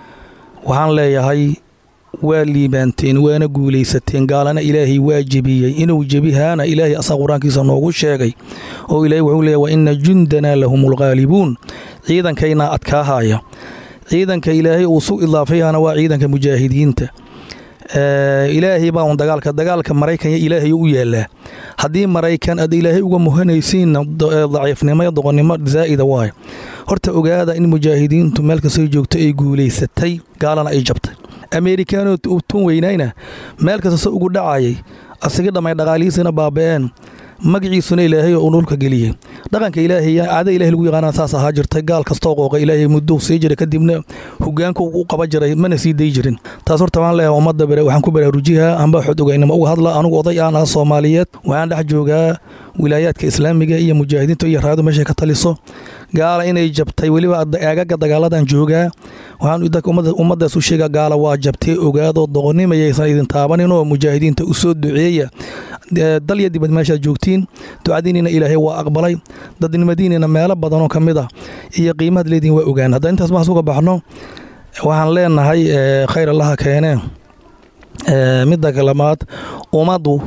waxaan leeyahay waa liibaanteen waana guulaysateen gaalana ilaahay waa jebiyey inuu jebihaana ilaahay asaa qur-aankiisa noogu sheegay oo ilaahay wuxuu leeyahy wa ina jundanaa lahum lghaalibuun ciidankaynaa adkaahaya ciidanka ilaahay uu su idaafayana waa ciidanka mujaahidiinta ilaahay baa un dagaalka dagaalka maraykan ilaahay u yaalaa haddii maraykan aad ilaahay uga muhanaysiinna daciifnimo iyo doqonnimo zaa'ida waayo horta ogaada in mujaahidiintu meel kastoo joogto ay guulaysatay gaalana ay jabtay ameerikaanoo tun weynayna meel kastase ugu dhacayay asiga dhammay dhaqaalihiisina baaba'een magaciisuna ilaahay uu dhulka geliyey dhaqanka ilaahay caada ilahay lagu yaqaana saas ahaa jirtay gaal kastoo qooqa ilaahay muddou sii jiray kadibna hogaanka u qaba jiray mana sii day jirin taas horta waan leeyahay ummadda waxaan ku baraarujihaa amba xod ogaynimo uga hadla anugu oday aan ah soomaaliyeed waxaan dhex joogaa wilaayaadka islaamiga iyo mujaahidiinta iyo raadu meeshay ka taliso gaala inay jabtay weliba aagaga dagaaladan joogaa waxaan ummaddaas u sheega gaala waa jabtee ogaadoo doqonimayaysan idin taabanin oo mujaahidiinta u soo duceeya dalya dibad meeshaad joogtiin ducadiinina ilaahay waa aqbalay dadnimadiinina meelo badanoo ka mid ah iyo qiimahaad leediin waa ogaan hadda intaas maxas uga baxno waxaan leenahay khayr allaha keenee midda kalamaad ummaddu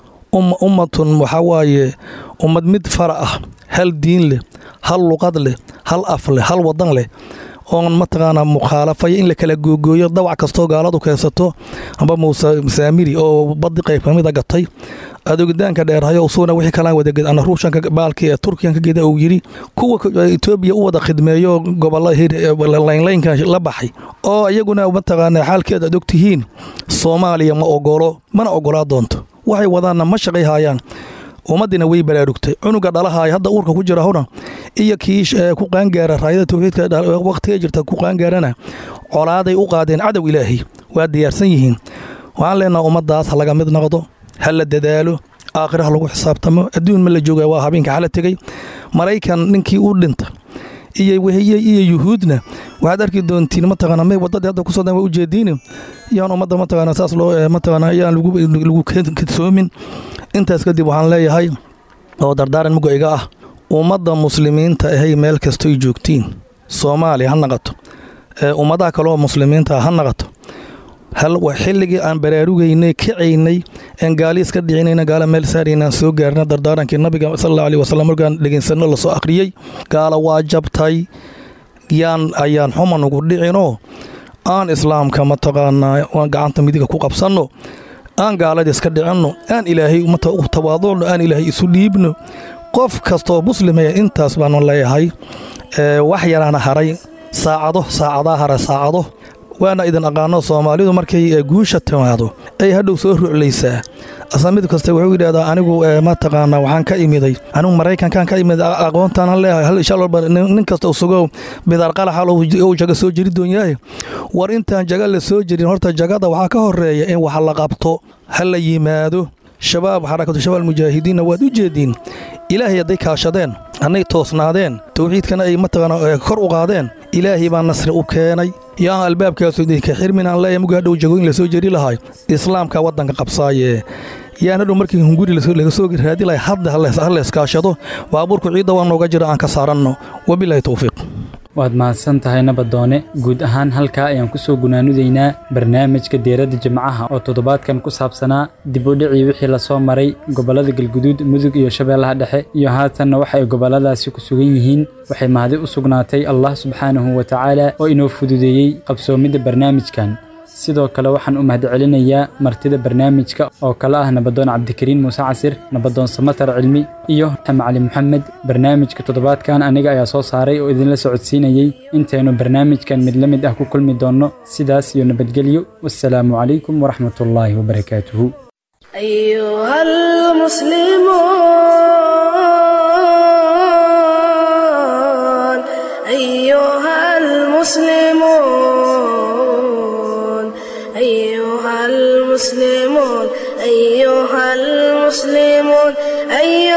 ummatun waxaa waaye ummad mid fara ah hal diin leh hal luqad leh hal af leh hal wadan leh oon mataqaanaa mukhaalafaya in la kala googooyo dawac kastoo gaaladu keensato amba muuse saamiri oo badi qayb kamida gatay adoogitaanka dheerhayo usugna wixii kalaan wadaged ana ruushanka baalki ee turkiyanka geda uu yidhi kuwa etoobiya u wada khidmeeyo gobolla laynlaynka la baxay oo iyaguna mataqaanaa xaalkeeda ad ogtihiin soomaaliya ma ogolo mana ogolaa doonto waxay wadaanna ma shaqay haayaan ummaddiina way baraarugtay cunuga dhalahaaya hadda uurka ku jira huna iyo kii ku qaangaara raayada tawxiidka wakhtiga jirta ku qaangaarana colaaday u qaadeen cadow ilaahay waa diyaarsan yihiin waxaan leenaha ummaddaas ha laga mid noqdo ha la dadaalo aakhira ha lagu xisaabtamo adduun ma la jooga waa habeenka xala tegey maraykan ninkii u dhinta iyo wehiye iyo yuhuudna waxaad arki doontiin mataqaana may wadadii hadda kusoo dan waa ujeediin yaan ummadda mataqaana saas loo mataqaana yaan lagu kadsoomin intaas kadib waxaan leeyahay oo dardaaran muga iga ah ummadda muslimiinta ahay meel kastoy joogtiin soomaaliya ha naqato ummadaha kaleoo muslimiinta ha naqato xilligii aan baraarugaynay kacaynay een gaaliis ka dhicinayna gaala meel saaraynaan soo gaarna dardaarankii nabiga salalla alih wasalam markaan dhegeysanno lasoo akhriyey gaala waa jabtay yaan ayaan xuma nugu dhicinoo aan islaamka mataqaanaa aan gacanta midiga ku qabsanno aan gaalada iska dhicinno aan ilaahay ummata u tawaaducno aan ilaahay isu dhiibno qof kastoo muslimaya intaas baanu leeyahay wax yaraana haray saacado saacadaa hara saacado waana idin aqaano soomaalidu markay guusha timaado ay hadhow soo ruclaysaa asla mid kasta wuxuu yidhahdaa anigu mataqaanaa waxaan ka imiday anigu maraykankan ka imid aqoontaan leeyahay hal insha walba nin kasta usugo bidaar qalaxal uu jaga soo jeri doonyahay war intaan jaga la soo jerin horta jagada waxaa ka horeeya in wax la qabto ha la yimaado shabaab xarakatu shabaab mujaahidiinna waad u jeediin ilaahay hadday kaashadeen annay toosnaadeen tawxiidkana ay mataqaana kor u qaadeen ilaahay baa nasri u keenay yaan albaabkaasu idinka xirmin aan leeyahay muga hadhow jagooyin lasoo jeri lahay islaamka waddanka qabsaaye yaan hadhow markii hunguri laga soo raadi lahay hadda ha layskaashado baabuurku ciidda waa nooga jira aan ka saaranno wabilaahi towfiiq waad mahadsan tahay nabadoone guud ahaan halkaa ayaan ku soo gunaanudaynaa barnaamijka deeradda jimcaha oo toddobaadkan ku saabsanaa dib u dhicii wixii lasoo maray gobollada galguduud mudug iyo shabeellaha dhexe iyo haatanna waxa ay gobolladaasi ku sugan yihiin waxay mahadi u sugnaatay allah subxaanahu wa tacaala oo inoo fududeeyey qabsoomidda barnaamijkan sidoo kale waxaan u mahadcelinayaa martida barnaamijka oo kale ah nabadoon cabdikariin muuse casir nabadoon samatar cilmi iyo macali moxamed barnaamijka toddobaadkan aniga ayaa soo saaray oo idinla socodsiinayey intaynu barnaamijkan mid la mid ah ku kulmi doonno sidaas iyo nabadgelyo wassalaamu calaykum waraxmatullaahi wabarakaatuhu أيها المسلمون أيها المسلمون أيها المسلمون أيها المسلمون أيها